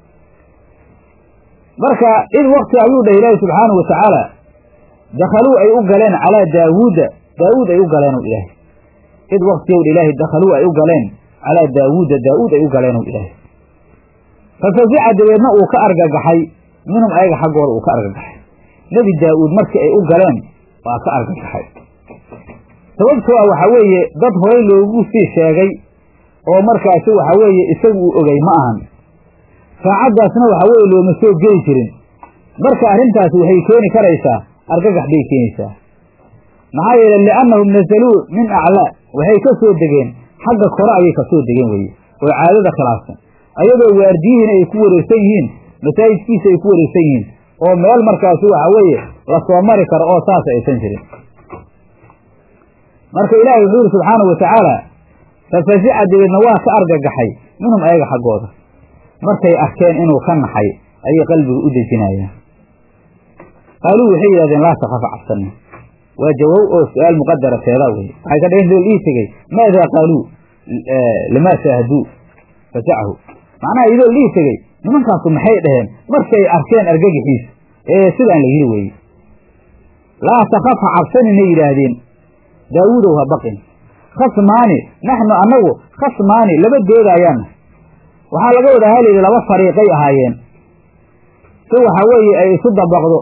marka id waqti ayuu dhah ilaahi subxaanahu watacaala dakhaluu ay u galeen calaa daawuuda daawuud ay u galeen ow ilaahay id waqtiyow dha ilaahay dakhaluu ay u galeen calaa daawuuda daawuud ay u galeen ow ilaahay fafazica dabeedna uu ka argagaxay minhum ayaga xaggooda uu ka argagaxay nebi daa'uud markii ay u galeen waa ka argagaxay sababtoo ah waxaa weeye dad horey loogu sii sheegay oo markaasi waxa weeye isagu uu ogey ma ahan saacaddaasna waxa weeye looma soo geli jirin marka arrintaasi waxay keeni karaysaa argagax bay keenaysaa maxaa yeele li'annahum nazaluu min aclaa waxay ka soo degeen xagga kore ayay ka soo degeen weye oo caadada khilaafsan ayadoo waardiyihiina ay ku wareegsan yihiin masaajidkiisa ay ku wareegsan yihiin oo meel markaasi waxa weeye lasoo mari karo oo saas aysan jirin marka ilaahay wuxuu yidhi subxaanahu watacaala fafazica dabeedna waa ka argagaxay minhum ayaga xaggooda markay arkeen inuu ka naxay ayay qalbiga u dejinayaan qaaluu waxay yidhahdeen laa takafa cabsanna waa jawaab oo su-aal muqadara teedaa weye waxay ka dhaheen lool ii tegey maadaa qaaluu lamaa shaahaduu fasacahu macnaha idoo lii tegey nimankaasu maxay dhaheen markay arkeen argagixiisa ee sidaan la yidhi weeye laa takaf ha cabsaninay yidhaahdeen daawuudow ha baqin khasmaani naxnu annagu khasmaani laba doodaayaanna waxaa laga wadaa halayidhi laba fariiqay ahaayeen si waxa weeye ay isu dabaqdo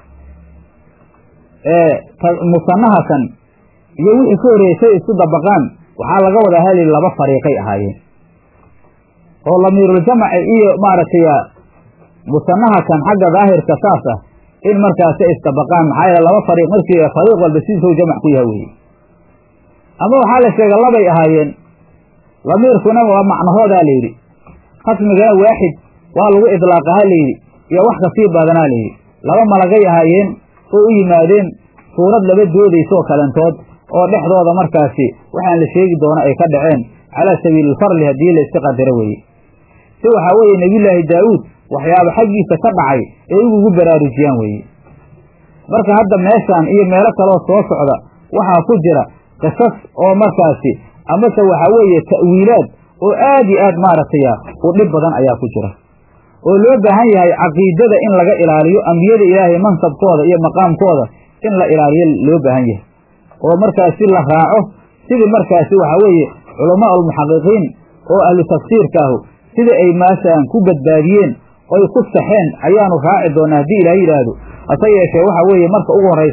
musanahakan iyo wixii ka horreysay isu dabaqaan waxaa laga wadaa halayidhi laba fariiqay ahaayeen oo lamiiruljamaci iyo maaragtay musanahakan xagga daahirka saas ah in markaasi isdabaqaan maxaa yeele laba fariiq markii fariiq walba sidiisou jamac ku yaha weye ama waxaa la sheega labay ahaayeen lamiirkuna waa macnahoodaa la yidhi khasmigana waaxid waa lagu idlaaqaha layidhi iyo wax kasii badanaa layidhi laba malagay ahaayeen oo u yimaadeen suurad laba doodaysoo kalentood oo dhexdooda markaasi waxaan la sheegi doono ay ka dhaceen calaa sabiililfarli haddii la iska qadaro weeye si waxaa weeye nebiyullaahi daawuud waxyaaba xaggiisa ka dhacay ay ugugu baraarujiyaan weeye marka hadda meeshaan iyo meelo kaloo soo socda waxaa ku jira qisas oo markaasi amase waxaa weeye ta'wiilaad oo aad iyo aad maaragtay u dhib badan ayaa ku jira oo loo baahan yahay caqiidada in laga ilaaliyo ambiyada ilaahay mansabkooda iyo maqaamkooda in la ilaaliyo loo baahan yahay oo markaasi la raaco sidii markaasi waxaa weeye culamaa ulmuxaqiqiin oo ahlu tafsiirkaahu sida ay maashaan ku badbaadiyeen oy ku saxeen ayaanu raaci doonaa haddii ilaah yidhaahdo hase yeeshee waxa weeye marka ugu horraysa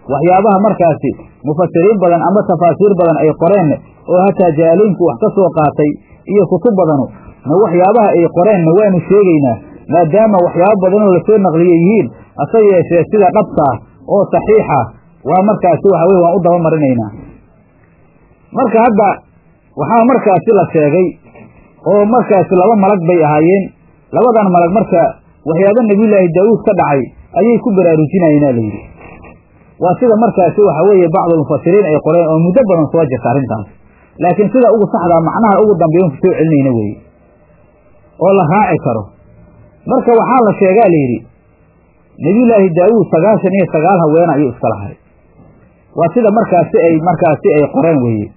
waxyaabaha markaasi mufasiriin badan ama tafaasiir badan ay qoreenna oo hataa jaaliinku wax ka soo qaatay iyo kutub badanu na waxyaabaha ay qoreenna waanu sheegaynaa maadaama waxyaabo badanoo lasoo naqliye yihiin hase yeeshee sida dhabtaa oo saxiixa waa markaasi waxa weye waan u daba marinaynaa marka hadda waxaa markaasi la sheegay oo markaasi laba malag bay ahaayeen labadan malag marka waxyaaba nebiyullaahi daawuud ka dhacay ayay ku baraarujinayeena layidhi waa sida markaasi waxa weeye bacdulmufasiriin ay qoreen oo muddo badan soo jirta arrintaas laakiin sida ugu saxdaa macnaha ugu dambeeyan ku soo celinayna weeye oo la raaci karo marka waxaa la sheegaa layidhi nebiyullaahi daawuud sagaashan iyo sagaal haweena ayuu iska lahay waa sida markaasi ay markaasi ay qoreen weeye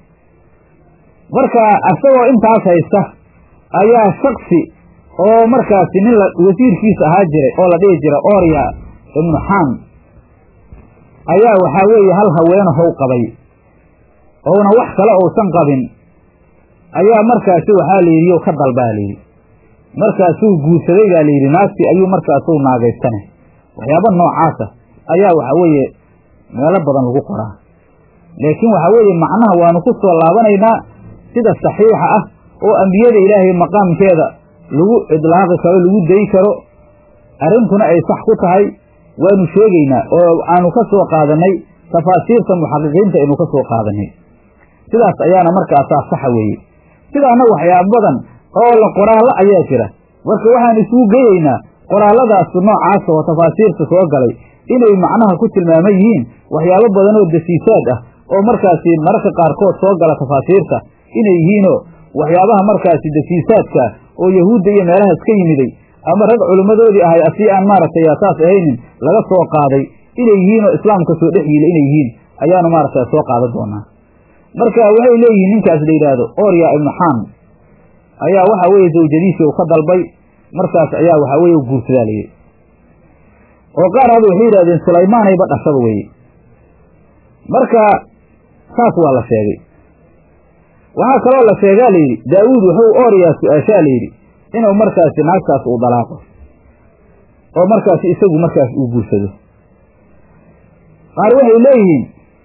marka isagoo intaas haysta ayaa shaksi oo markaasi nin wasiirkiisa ahaa jiray oo la dhihi jira orya ibnu xaam ayaa waxaa weeye hal haweeno how qabay ouna wax kale uusan qabin ayaa markaasi waxaa la yidhi ka dalbaa layidhi markaasuu guursaday baa layidhi naagtii ayuu markaasuu naagaystane waxyaaba noocaasa ayaa waxaa weeye meelo badan lagu qoraa laakiin waxaa weeye macnaha waanu ku soo laabanaynaa sida saxiixa ah oo ambiyada ilaahay maqaamkeeda lagu idlaaqi karo lagu dayi karo arrintuna ay sax ku tahay waanu sheegaynaa oo aanu ka soo qaadanay tafaasiirta muxaqiqiinta aynu ka soo qaadanay sidaas ayaana markaasaa saxa weeye sidaana waxyaaba badan oo la qoraallo ayaa jira marka waxaan isugu geeyeynaa qoraalladaas noocaas oo tafaasiirta soo galay inay macnaha ku tilmaaman yihiin waxyaabo badan oo dasiisaad ah oo markaasi mararka qaarkood soo gala tafaasiirta inay yihiinoo waxyaabaha markaasi dasiisaadka oo yahuudda iyo meelahaas ka yimiday ama rag culimmadoodii ahay asii aan maaragtay saas ahaynin laga soo qaaday inay yihiin oo islaamka soo dhex yiila inay yihiin ayaanu maaragta soo qaadan doonaa marka waxay leeyihiin ninkaas la yidhaahdo orya ibnu xaam ayaa waxa weeye zawjadiisii uu ka dalbay markaas ayaa waxaa weye guursadaa layidhi oo qaar hadda waxay yidhahdeen sulaymaanayba dhashaba weye marka saas waa la sheegay waxaa kaloo la sheegaa layidhi daawuud wuxuu oryaa su-aashaa layidhi inuu markaasi naagtaas uu dalaaqo oo markaasi isagu markaas uu guursado qaar waxay leeyihiin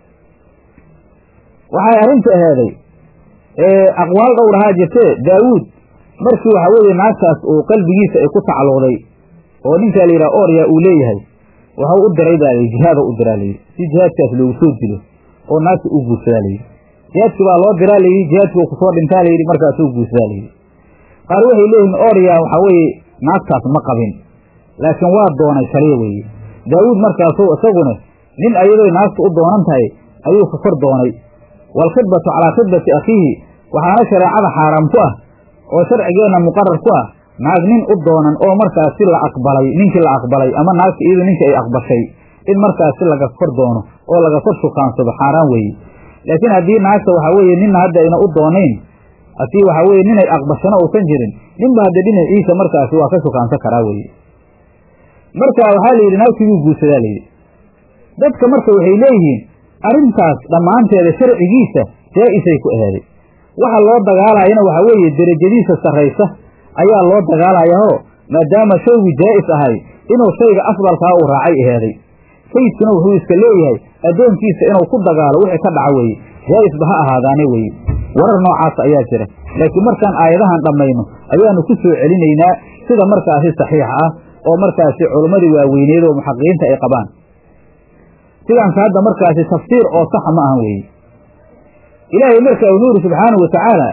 waxay arrinta aheeday aqwaal dhowr ahaa jirtee daawuud markii waxaa weeye naagtaas uu qalbigiisa ay ku tacalluqday oo ninkaa la yidhaha orya uu leeyahay waxau u diray baa layidhi jihaada u diraa layidhi si jihaadkaas loogu soo dilo oo naagta uu guursadaa layidhi jihaadkii baa loo diraa layidhi jihaadkii kusoo dhintaa layidhi markaasuu guursadaa layidhi qaar waxay leeyihin orya waxaa weeye naagtaas ma qabin laakiin waa doonay kaliya weeye daawuud markaasuu isaguna nin ayadoy naagtu u doonan tahay ayuu ka kor doonay waalkhidbatu calaa khidbati akhiihi waxaana shareecada xaaraam ku ah oo sharcigeenna muqarar ku ah naag nin u doonan oo markaasi la aqbalay ninkii la aqbalay ama naagta iyadu ninka ay aqbashay in markaasi laga kor doono oo laga kor shukaansado xaaraan weeye laakiin haddii naagta waxaa weeye ninna hadda ayna u doonayn hadii waxaa weye ninay aqbashana uusan jirin ninba hadda dhinaciisa markaasi waa ka shukaansan karaa weeye marka waxaa la yidhi naagtii wuu guursadaa layidhi dadka marka waxay leeyihiin arrintaas dhammaanteeda sharcigiisa jaa-isay ku ahaaday waxa loo dagaalayana waxaa weeye derajadiisa sarraysa ayaa loo dagaalayaoo maadaama shaygu jaa'is ahay inuu shayga afdalkaa uu raacay ahaaday sayidkuna wuxuu iska leeyahay addoonkiisa inuu ku dagaalo wixii ka dhaca weeye jaa'isba ha ahaadaane weeye warar noocaas ayaa jira laakiin markaan aayadahan dhammayno ayaanu ku soo celinaynaa sida markaasi saxiixa ah oo markaasi culimmadii waaweyneed oo muxaqiqiinta ay qabaan sidaanka hadda markaasi tafsiir oo saxa ma ahan weeye ilaahay marka wuxuu yidhi subxaanahu watacaala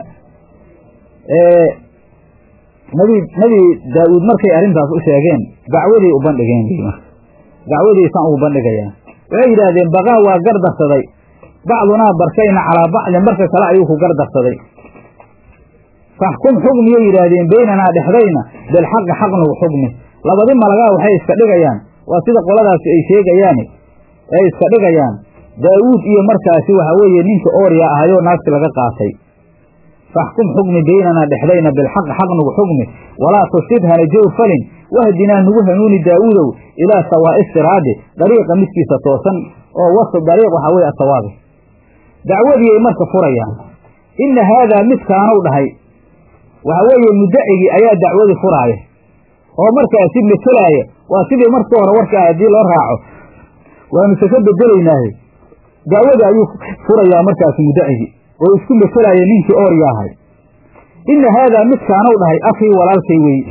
nabi nebi daa-uud markay arrintaas u sheegeen dacwaday u bandhigeen wy marka dacwadaysaan ugu bandhigayaan waxay yidhaahdeen baqaa waa gardarsaday bacdunaa barkayna calaa bacdin marka kale ayuu ku gardarsaday faxkum xugmiyay yidhaahdeen beynanaa dhexdayna bilxaqi xaq nagu xugmi labadi malagaa waxay iska dhigayaan waa sida qoladaasi ay sheegayaani ay iska dhigayaan daawuud iyo markaasi waxa weeye ninka oorya ahayoo naagti laga qaatay faxkum xugmi beynanaa dhexdayna bilxaqi xaq nagu xugmi walaa tusid hana jow falin wahdinaa nagu hanuuni daawuudow ilaa sawaa'i siraadi dariiqa midkiisa toosan oo wasat dariiq waxaa weye asawaabi dacwadiiay marka furayaan inna haadaa midkaanow dhahay waxa weeye mudacigii ayaa dacwadii furaaya oo markaasi metelaaya waa sidii markii hore warka ah haddii loo raaco waanuse ka bedelaynaahe dacwada ayuu furayaa markaasi mudacigi oo isku metelaya ninkii oorya ahay inna haadaa midkaanow dhahay akhii walaalkay wey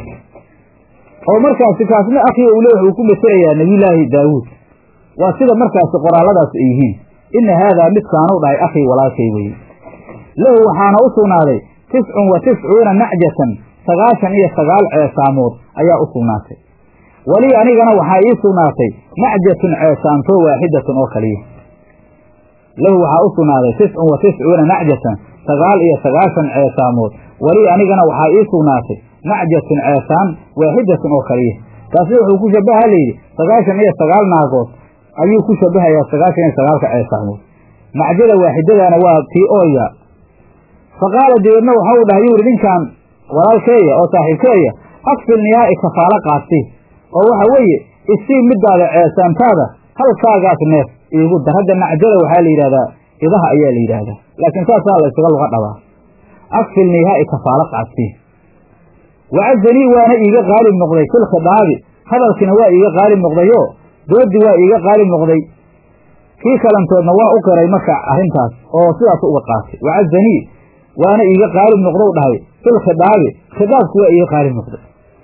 oo markaasi kaasna akhii uu le wuxuu ku metelayaa nebiyullaahi daawuud waa sida markaasi qoraalladaas ay yihiin inna haadaa midkaanow dhahay akhii walaalkay weye lahu waxaana u sugnaaday tiscun wa tiscuuna nacjatan sagaashan iyo sagaal ceesaamood ayaa u sugnaatay walii anigana waxaa ii sugnaatay nacjatun ceesaantoo waaxidatun oo kaliya lahu waxaa u sugnaaday tiscun wa tiscuuna nacjatan sagaal iyo sagaashan ceesaamood walii anigana waxaa ii sugnaatay nacjatun ceesaan waaxidatun oo kaliya taasna wuxuu ku shabaha layidhi sagaashan iyo sagaal naagood ayuu ku shabahayaa sagaashan iyo sagaalka ceesaamood nacjada waaxidadaana waa tii ooya fa qaala dabeedna waxau dhahay yuu yidhi ninkan walaalkeeya oo saaxiibkeeya akfil niyaa'i kafaalo qaadsi oo waxa weeye isii midaada ceesaantaada halkaagaas neef iigu dar hadda nacjada waxaa la yidhahdaa idaha ayaa la yidhaahdaa laakiin saasaa la ysaga luga dhabaa akfil niyaa'i kafaalo qaadsi wacazanii waana iiga qaalib noqday fil khidaabi hadalkiina waa iiga qaalib noqdayoo doodii waa iiga qaalib noqday kii kalantoodna waa u qiray marka arrintaas oo sidaas uga qaatay wacazanii waana iiga qaalib noqdow dhahay fil khidaabi khidaabku waa iiga qaalib noqday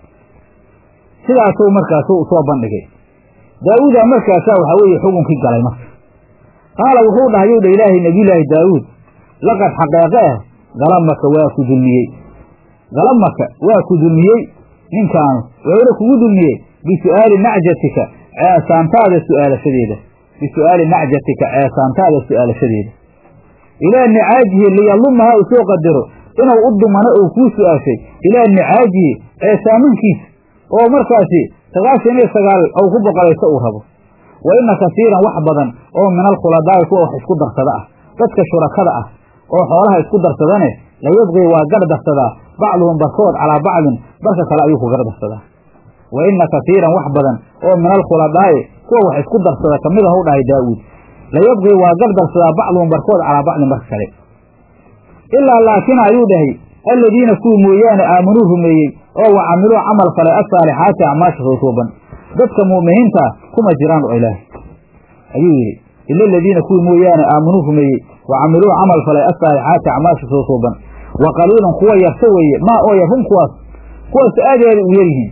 sidaasuu markaasu soo bandhigay daawuudaa markaasaa waxaa weeye xukunkii galay marka qaala wuxuu dhahay yuu dha ilaahay nebiyulaahi daawuud laqad xaqeeqe ah galamaka waa ku dulmiyey galamaka waa ku dulmiyey ninkaanu wuxuuna kugu dulmiyey bisu'aali nacjatika ceesaantaada su'aalashadeeda bisu'aali nacjatika ceesaantaada su'aalashadeeda ilaa nicaajihi liyalumaha uu soo qadaro inuu u dumano ou kuu su'aashay ilaa nicaajihi ceesaamankiisa oo markaasi sagaashan iyo sagaal ou ku boqolayso uu rabo wa inna kasiiran wax badan oo min alkhuladaai kuwa wax isku darsada ah dadka shurakada ah oo xoolaha isku darsadane layabqii waa gar darsadaa bacduhum barkood calaa bacdin barka kale ayuu ku gar darsadaa wa inna kasiiran wax badan oo min alkhuladaai kuwa wax isku darsada kamid ah u dhahay daawuud layabqii waa gar darsadaa bacduhum barkood calaa bacdin barka kale ilaa laakin ayuu dhahay alladiina kuwii mooyaane aamanuu rumeeyey oo wa camiluu camal falay asaalixaati acmaasha soosooban dadka mu'miniintaa kuma jiraan oo ilaahay ayuu yidhi ila aladiina kuwii mooyaane aamanuu rumeeyey wa camiluu camal falay asaalixaati acmaasha soosooban wa qaliilun kuwa yarta weeye maa oo yar hum kuwaas kuwaas aad aada u yaryihiin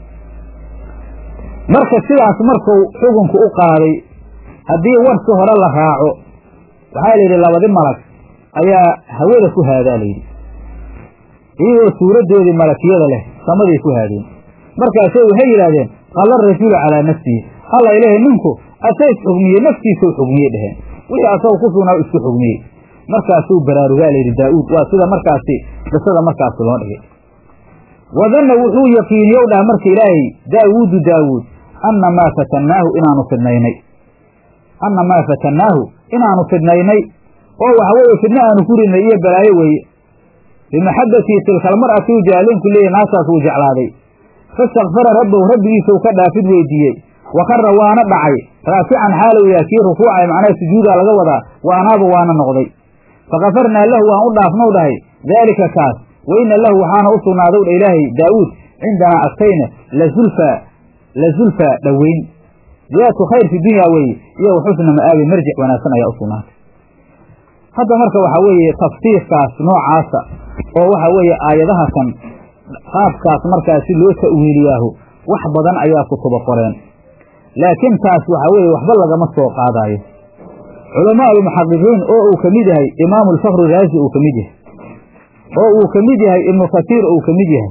marka sidaas markuu xukunku u qaaday haddii warsi hore la raaco waxaa la yidhi labadi malag ayaa hawada ku haadaa layidhi iyagoo suuraddoodii malakiyada leh samaday ku haadeen markaasay waxay yidhaahdeen qala rajulu calaa nafsihi alla ilahay ninku asays xugmiyey naftiisau xugmiyey dheheen wixii asagoo ku sugnaa isku xugmiyey markaasuu baraarugaa layidhi daa'uud waa sida markaasi qisada markaasi loo dhigay wadanna wuxuu yaqiiniyow dhaha marka ilaahay daawuudu daawuud anna maa fatannaahu inaanu fidnaynay anna maa fatannaahu inaanu fidnaynay oo waxa weeye fidno aanu ku ridnay iyo balaayo weeye bimaxabbatii tilkalmar'ati u jaalinku leeyahy naasaas wuu jeclaaday fastakfara rabbahu rabbigiisau ka dhaafid weydiiyey wa karra waana dhacay raafican xaalow yaha kii rukuucay macnaha sujuudaa laga wadaa wa anaaba waana noqday fakafarnaa lahu waan u dhaafnow dhahay daalika kaas wa inna lahu waxaana u sugnaadow dha ilaahay daa'uud cindanaa agtayna la zulfaa la zulfaa dhoweyn ziyaadatu khayr fi dunyaa weeye iyo waxusna ma'aabi marjic wanaagsan ayaa u sugnaatay hadda marka waxaa weeye tafsiirkaas noocaasa oo waxa weeye aayadaha kan qaabkaas markaasi loo ta'wiiliyaahu wax badan ayaa kutuba qoreen laakiin taas waxaa weeye waxba lagama soo qaadaayo culamaa almuxaqiqiin oo uu ka mid yahay imaamu alfakri raasi uu ka mid yahay oo uu ka mid yahay ibnu katiir uu ka mid yahay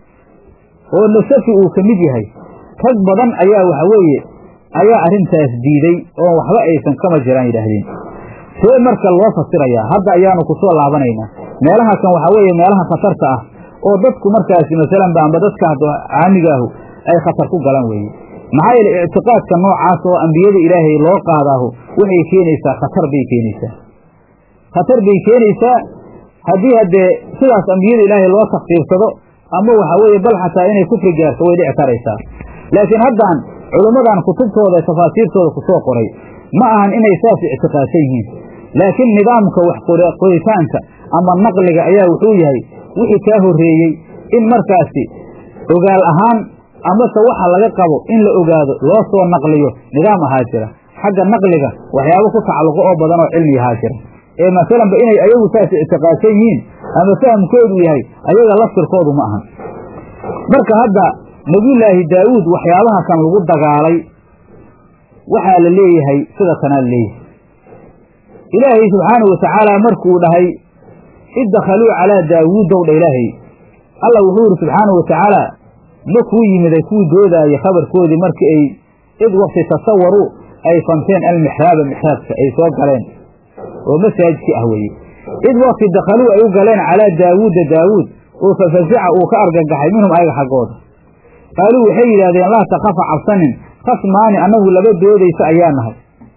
oo nasafi uu ka mid yahay rag badan ayaa waxa weeye ayaa arrintaas diiday oo waxba aysan kama jiraan yidhaahdeen see marka loo fasirayaa hadda ayaanu ku soo laabanaynaa meelaha kan waxaa weeye meelaha khatarta ah oo dadku markaasi masalan ba amba dadka caamigaahu ay khatar ku galan weeye maxaa yeele ictiqaadka noocaas oo ambiyada ilaahay loo qaadaahu waxay keenaysaa khatar bay keenaysaa khatar bay keenaysaa haddii haddee sidaas ambiyada ilaahay loo takfiirsado ama waxaa weeye bal xataa inay kufri gaarto way dhici karaysaa laakiin haddaan culummadan kutubtooda tafaasiirtooda ku soo qoray ma ahan inay saas ictiqaadsan yihiin laakiin nidaamka wax qoritaanka ama naqliga ayaa wuxuu yahay wixii kaa horreeyey in markaasi ogaal ahaan amase waxa laga qabo in la ogaado loo soo naqliyo nidaam ahaa jira xagga naqliga waxyaabo ku tacalluqo oo badan oo cilmi yahaa jira ee masalanba inay ayagu saas ictiqaadsan yihiin ama fahamkoodu yahay ayaga laftirkoodu ma ahan marka hadda nebiyullaahi daawuud waxyaabaha kan lagu dagaalay waxaa la leeyahay sida tanaa la leeyahay ilaahay subxaanahu watacaala markuu dhahay id dakhaluu calaa daawuudow dha ilaahay alla wuxuu yidhi subxaanahu watacaala ma kuu yimiday kuwii doodaayay khabarkoodii markii ay id wakti tasawaruu ay fanteen almixraaba mixraabka ay soo galeen oo masaajidkii ah weeye id wakti dakhaluu ay u galeen calaa daawuuda daawuud oo fafazica uu ka argagaxay minhum ayaga xaggooda qaaluu waxay yidhahdeen laa takafa cabsanin khasmaani annagu laba doodaysa ayaa nahay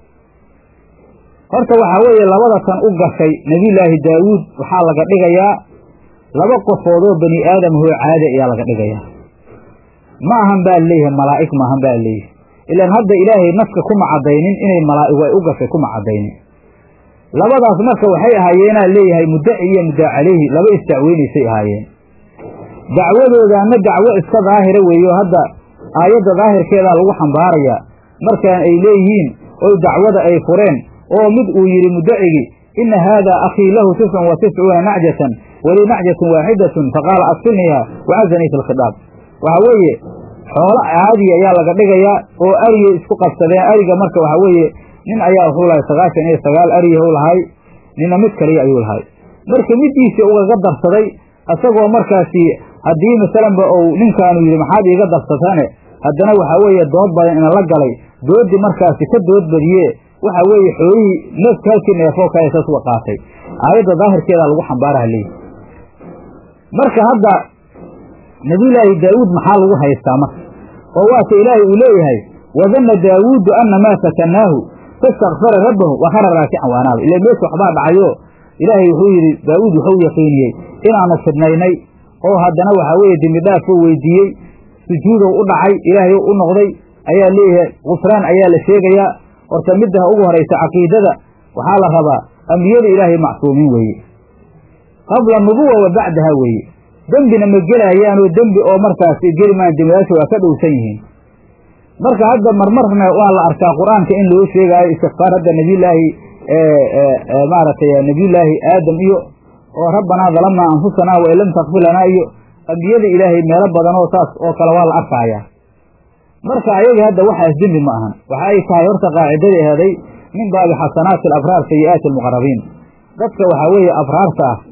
horta waxaa weeye labada tan u gashay nebiyullaahi daawuud waxaa laga dhigayaa laba qofoodoo bani aadamahoo caadi ayaa laga dhigayaa ma ahan baa leeyahay malaa'ig maahan baa leeyahay ilaan hadda ilaahay naska kuma caddaynin inay malaa'igu ay u gashay kuma caddaynin labadaas marka waxay ahaayeenaa leeyahay muddaci iyo muddaa calayhi laba isdacweynaysay ahaayeen dacwadoodaana dacwo iska daahira weeyo hadda aayadda daahirkeedaa lagu xambaarayaa markaan ay leeyihiin oy dacwada ay fureen oo mid uu yidhi muddacigii inna haadaa akhii lahu tiscun wa tiscuuna nacjatan walii nacjatun waaxidatun faqaala asfilniha wacazanii fi lkhidaab waxaa weeye xoolo caadi ayaa laga dhigayaa oo ariyay isku qabsadeen ariga marka waxaa weeye nin ayaa wuxuu lahay sagaashan iyo sagaal ariyahu lahay nina mid kaliya ayuu lahay marka middiisii ugaga darsaday isagoo markaasi haddii masalanba ou ninkaanu yidhi maxaad iiga darsataane haddana waxaa weeye dood badan ina la galay dooddi markaasi ka dood badiye waxaa weeye xoolihii neefka halkii neefoo kale saas uga qaatay aayadda daahirkeedaa lagu xambaaraha leeyi marka hadda nebiyullaahi daawuud maxaa lagu haystaa marka oo waata ilaahay uu leeyahay wadanna daawuudu anna maa fatanaahu fastakfara rabbahu wakhara raakican waanaaba ila meesha waxbaa dhacayo ilaahay wuxuu yidhi daawuud wuxuu yaqiiniyey inaanu fidnaynay oo haddana waxaa weeye dembi dhaafoo weydiiyey sujuudow u dhacay ilaahay u noqday ayaa leeyahay kufraan ayaa la sheegayaa horta middaha ugu horaysa caqiidada waxaa la rabaa ambiyada ilaahay macsuumiin weeye qabla nubuwa wa bacdaha weeye dembina ma gelaayaanoo dembi oo markaas geli maan dembiyaasha waa ka dhowsan yihiin marka hadda marmarna waa la arkaa qur-aanka in loo sheegaayo istikfaar hadda nebiyullaahi maaragtay nebiyullaahi aadam iyo oo rabbanaa dalamnaa anfusanaa wain lam takfir lanaa iyo ambiyada ilaahay meelo badan oo saas oo kale waa la arkaayaa marka ayaga hadda waxaas dembi ma ahan waxa ay tahay horta qaacidadii aheeday min baabi xasanaati alabraar sayi'aati almuqarabiin dadka waxaa weeye abraarta ah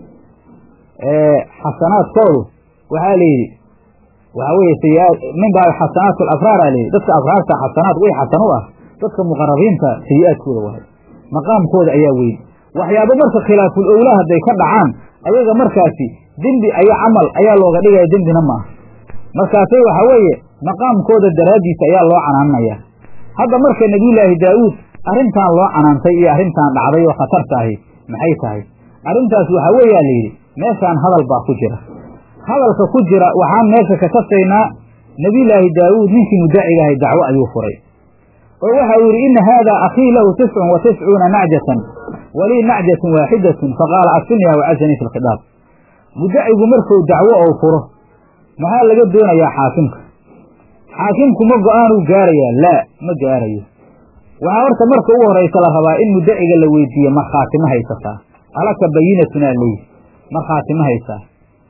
ee xasanaadkoodu waxaa la yidhi waxaa weeye sayiaat min baabi xasanaat alabraar aa layidhi dadka abraarta xasanaad way xasan u ah dadka muqarabiinta sayi-aadkooda waay maqaamkooda ayaa weyn waxyaabo marka khilaaful owlaa hadday ka dhacaan ayaga markaasi dembi ayo camal ayaa looga dhigaya dembina ma aha markaasay waxaa weeye maqaamkooda daraaddiisa ayaa loo canaananayaa hadda marka nebiyullaahi daawuud arrintan loo canaantay iyo arrintan dhacday oo khatarta ahi maxay tahay arrintaas waxaa weeyaa la yidhi meeshaan hadal baa ku jira hadalka ku jira waxaan meesha ka kasaynaa nebiyullaahi daawuud ninkii muddaciga ahay dacwo ayuu furay oo waxa uu yidhi inna haadaa akhii lahu tiscun wa tiscuuna nacjatan walii nacjatun waaxidatun faqaala asfilniha wacazanii fi lkhidaab muddacigu markuu dacwo ou furo maxaa laga doonayaa xaakimka xaakimku ma go-aanuu gaarayaa laa ma gaarayo waxaa horta marka ugu horaysa la rabaa in muddaciga la weydiiye markhaati ma haysataa alaka bayinatunaa leeyi markhaati ma haysaa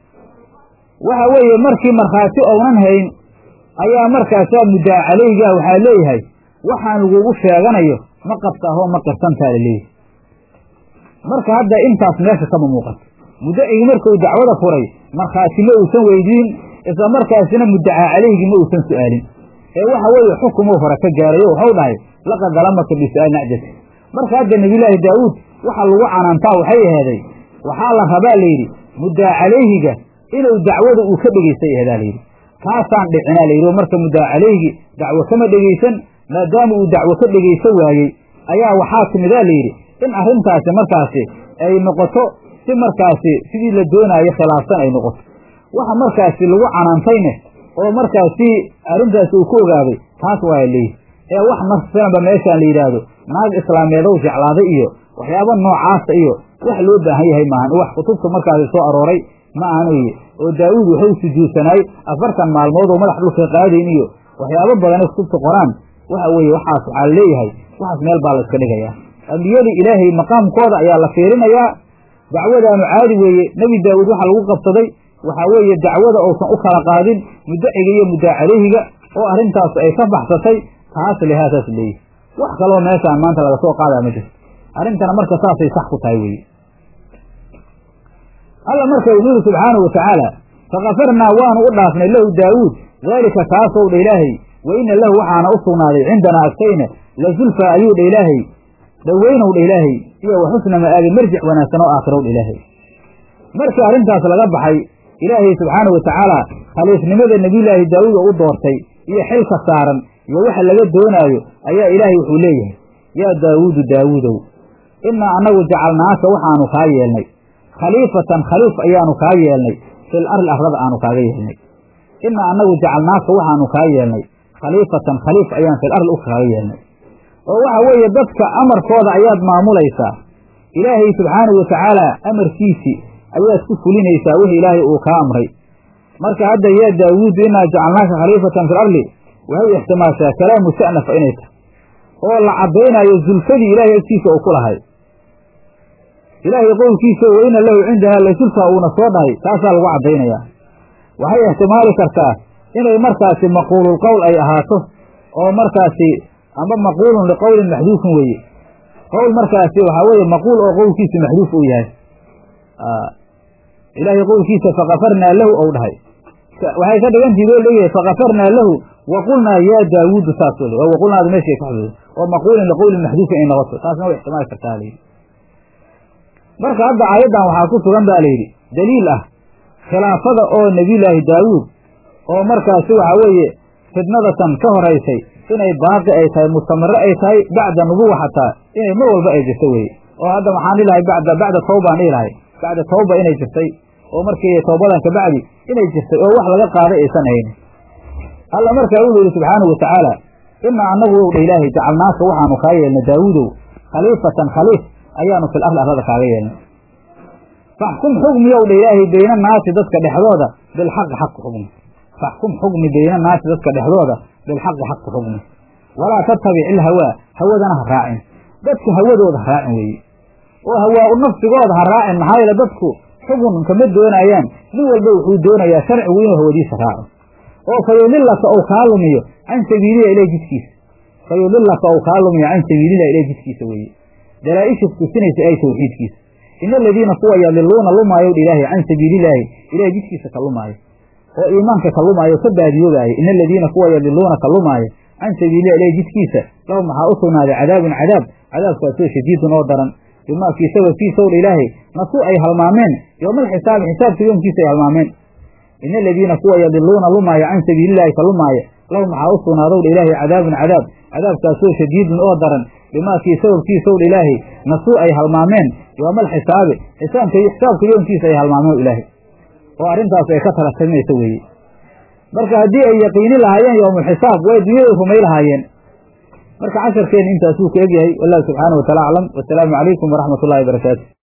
waxa weeye markii markhaati ounan hayn ayaa markaasaa muddaa calaygaa waxaa leeyahay waxaan lagugu sheeganayo ma qabtaahoo ma qirsantaa la leeyahay marka hadda intaas meesha kama muuqato muddacigii markuu dacwada furay markhaati ma uusan weydiin isla markaasina muddacaa calayhigii ma uusan su'aalin ee waxa weeye xukumuu hore ka gaarayo waxau dhahay laqad dalamaka bisu'aal nacjati marka hadda nebiyullaahi daawuud waxa lagu canaantaa waxay aheeday waxaa la rabaa layidhi muddaa calayhiga inuu dacwada uu ka dhegaystay aheedaa layidhi taasaan dhicinaa layidhi oo marka muddaa calayhigi dacwo kama dhegaysan maadaama uu dacwo ka dhegaysan waayey ayaa waxaa timidaa layidhi in arrintaasi markaasi ay noqoto si markaasi sidii la doonaayo khilaafsan ay noqoto waxa markaasi lagu canaantayne oo markaasi arrintaasi uu ku ogaaday taas waaya leeyihi ee wax marsanba meeshaan la yidhaahdo naag islaameedow jeclaaday iyo waxyaaba noocaasa iyo wax loo baahan yahay maahan wax kutubta markaasi soo arooray ma ahan weye oo daawuud wuxuu sujuudsanaay afartan maalmood oo madax dhulka qaadayn iyo waxyaabo badane kutubta qoraan waxa weeye waxaas waxaa leeyahay waxaas meel baa la iska dhigayaa ambiyadii ilaahay maqaamkooda ayaa la fiirinayaa dacwadaanu caadi weeye nebi daawuud waxa lagu qabsaday waxaa weeye dacwada uusan u kala qaadin muddaciga iyo muddaa caleyhiga oo arrintaas ay ka baxsatay taas lehaasaas leeyihi wax kaloo meeshaan maanta laga soo qaadaa ma jirto arrintana marka saasay sax ku tahay weeye alla marka wuxuu yihi subxaanahu watacaala fakafarnaa waanu u dhaafnay lahu daawuud daalika kaasow dha ilaahay wa ina lahu waxaana u sugnaaday cindanaa agtayna la zulfa ayuu dha ilaahay dhoweynow dha ilaahay iyo wa xusna ma'aabi marjic wanaagsan oo aakirow dha ilaahay markii arrintaas laga baxay ilaahay subxaanahu watacaala khaliifnimada nebiyulaahi daawuud oo u doortay iyo xilka saaran iyo waxa laga doonaayo ayaa ilaahay wuxuu leeyahay yaa daawuudu daawuudow innaa annagu jacalnaaka waxaanu kaa yeelnay khaliifatan khaliif ayaanu kaa yeelnay fil arli arlada aanu kaaga yeelnay innaa annagu jacalnaaka waxaanu kaa yeelnay khaliifatan khaliif ayaan fil arli u kaaga yeelnay oo waxa weeye dadka amarkooda ayaad maamulaysaa ilaahay subxaanahu watacaala amarkiisii ayaad ku fulinaysaa wixii ilaahay uu kaa amray marka hadda yaa daawuudu innaa jacalnaaka khaliifatan fil arli waxay ixtimaashaa kalaamu sa'nafa inay tahay oo la caddaynaayo zulfadii ilaahay agtiisa uu ku lahay ilaahay qowlkiisa wa ina lahu cindanaa la zulfa uuna soo dhahay taasaa lagu caddaynayaa waxay ixtimaali kartaa inay markaasi maquulul qowl ay ahaato oo markaasi amba maquulun liqowlin maxduufin weeye qowl markaasi waxaa weeye maquul oo qowlkiisa maxduuf uu yahay ilaahay qowlkiisa fakafarnaa lahu ou dhahay waxay ka dhigantii loo leeyahay fakafarnaa lahu wa qulnaa yaa daawuudu saas weli oo waqulnaadu meeshay ka xudud oo maquulin liqowlin maxduufin ay noqoto taasna way ixtimaali kartaa layidhi marka hadda aayaddan waxaa ku sugan baa layidhi daliil ah khilaafada oo nebiyulaahi daawuud oo markaasi waxaa weeye fidnadatan ka horaysay inay baaqi ay tahay mustamiro ay tahay bacda nubuwa xataa inay mar walba ay jirto weye oo hadda waxaan dhihi lahay bacda bacda tawbaan dhihi lahay bacda tawba inay jirtay oo markii tawbadan kabacdi inay jirtay oo wax laga qaaday aysan haynin alla markaa wuxuu yidhi subxaanahu watacaala inaa annagu ow dha ilaahay jacalnaaka waxaanu kaa yeelnay daawuudow khaliifatan khaliif ayaanu fil arli arlada kaaga yeelnay faxkum xugmiyow dha ilaahay bayna naasi dadka dhexdooda bilxaqi xaq ku xugmi faxkum xugmi bayna naasi dadka dhexdooda bilxaqi xaq ku xugmi walaa tattabic ilhawaa hawadana ha raacin dadku hawadooda ha raacin weeye oo hawaa u nafsigooda ha raacin maxaa yeele dadku xugun kama doonayaan nin walba wuxuu doonayaa sharcigu inuu hawadiisa raaco oo fayudilaka ou kaa lumiyo can sabiililah ilah jidkiisa fayudilaka ou kaa lumiyo can sabiililah ilah jidkiisa weeye dalaa-isha tusinaysa ay tawxiidkiisa ina aladiina kuwa yadiluuna lumaayow dha ilaahay can sabiililaahi ilahay jidkiisa ka lumaayo oo iimaanka ka lumaayo ka baadiyoobaaya ina aladiina kuwa yadiluuna ka lumaayo can sabiililah ilahay jidkiisa lahum waxaa u sugnaaday cadaabun cadaab cadaabkaasoo shadiidun oo daran bimaa kii sababkiisaw dha ilaahay nasuu ay halmaameen yowmal xisaabi xisaabka yoomkiisa ay halmaameen ina aladiina kuwa yadiluuna lumaayo can sabiililaahi ka lumaaya lahum waxaa u sugnaadow dha ilaahay cadaabun cadaab cadaabkaasoo shadiidun oo daran bimaa kii sababkiisaw dha ilaahay nasuu ay halmaameen yowmal xisaabi xisaabka xisaabka yoomkiisa ay halmaameen ilaahay oo arrintaas ay ka talatamaysa weeye marka haddii ay yaqiini lahaayeen yowmulxisaab way dunyada rumay lahaayeen marka casharkeena intaasuu ka egyahay wallahu subxaana wa taala aclam wasalaamu calaykum waraxmat ullahi barakaatu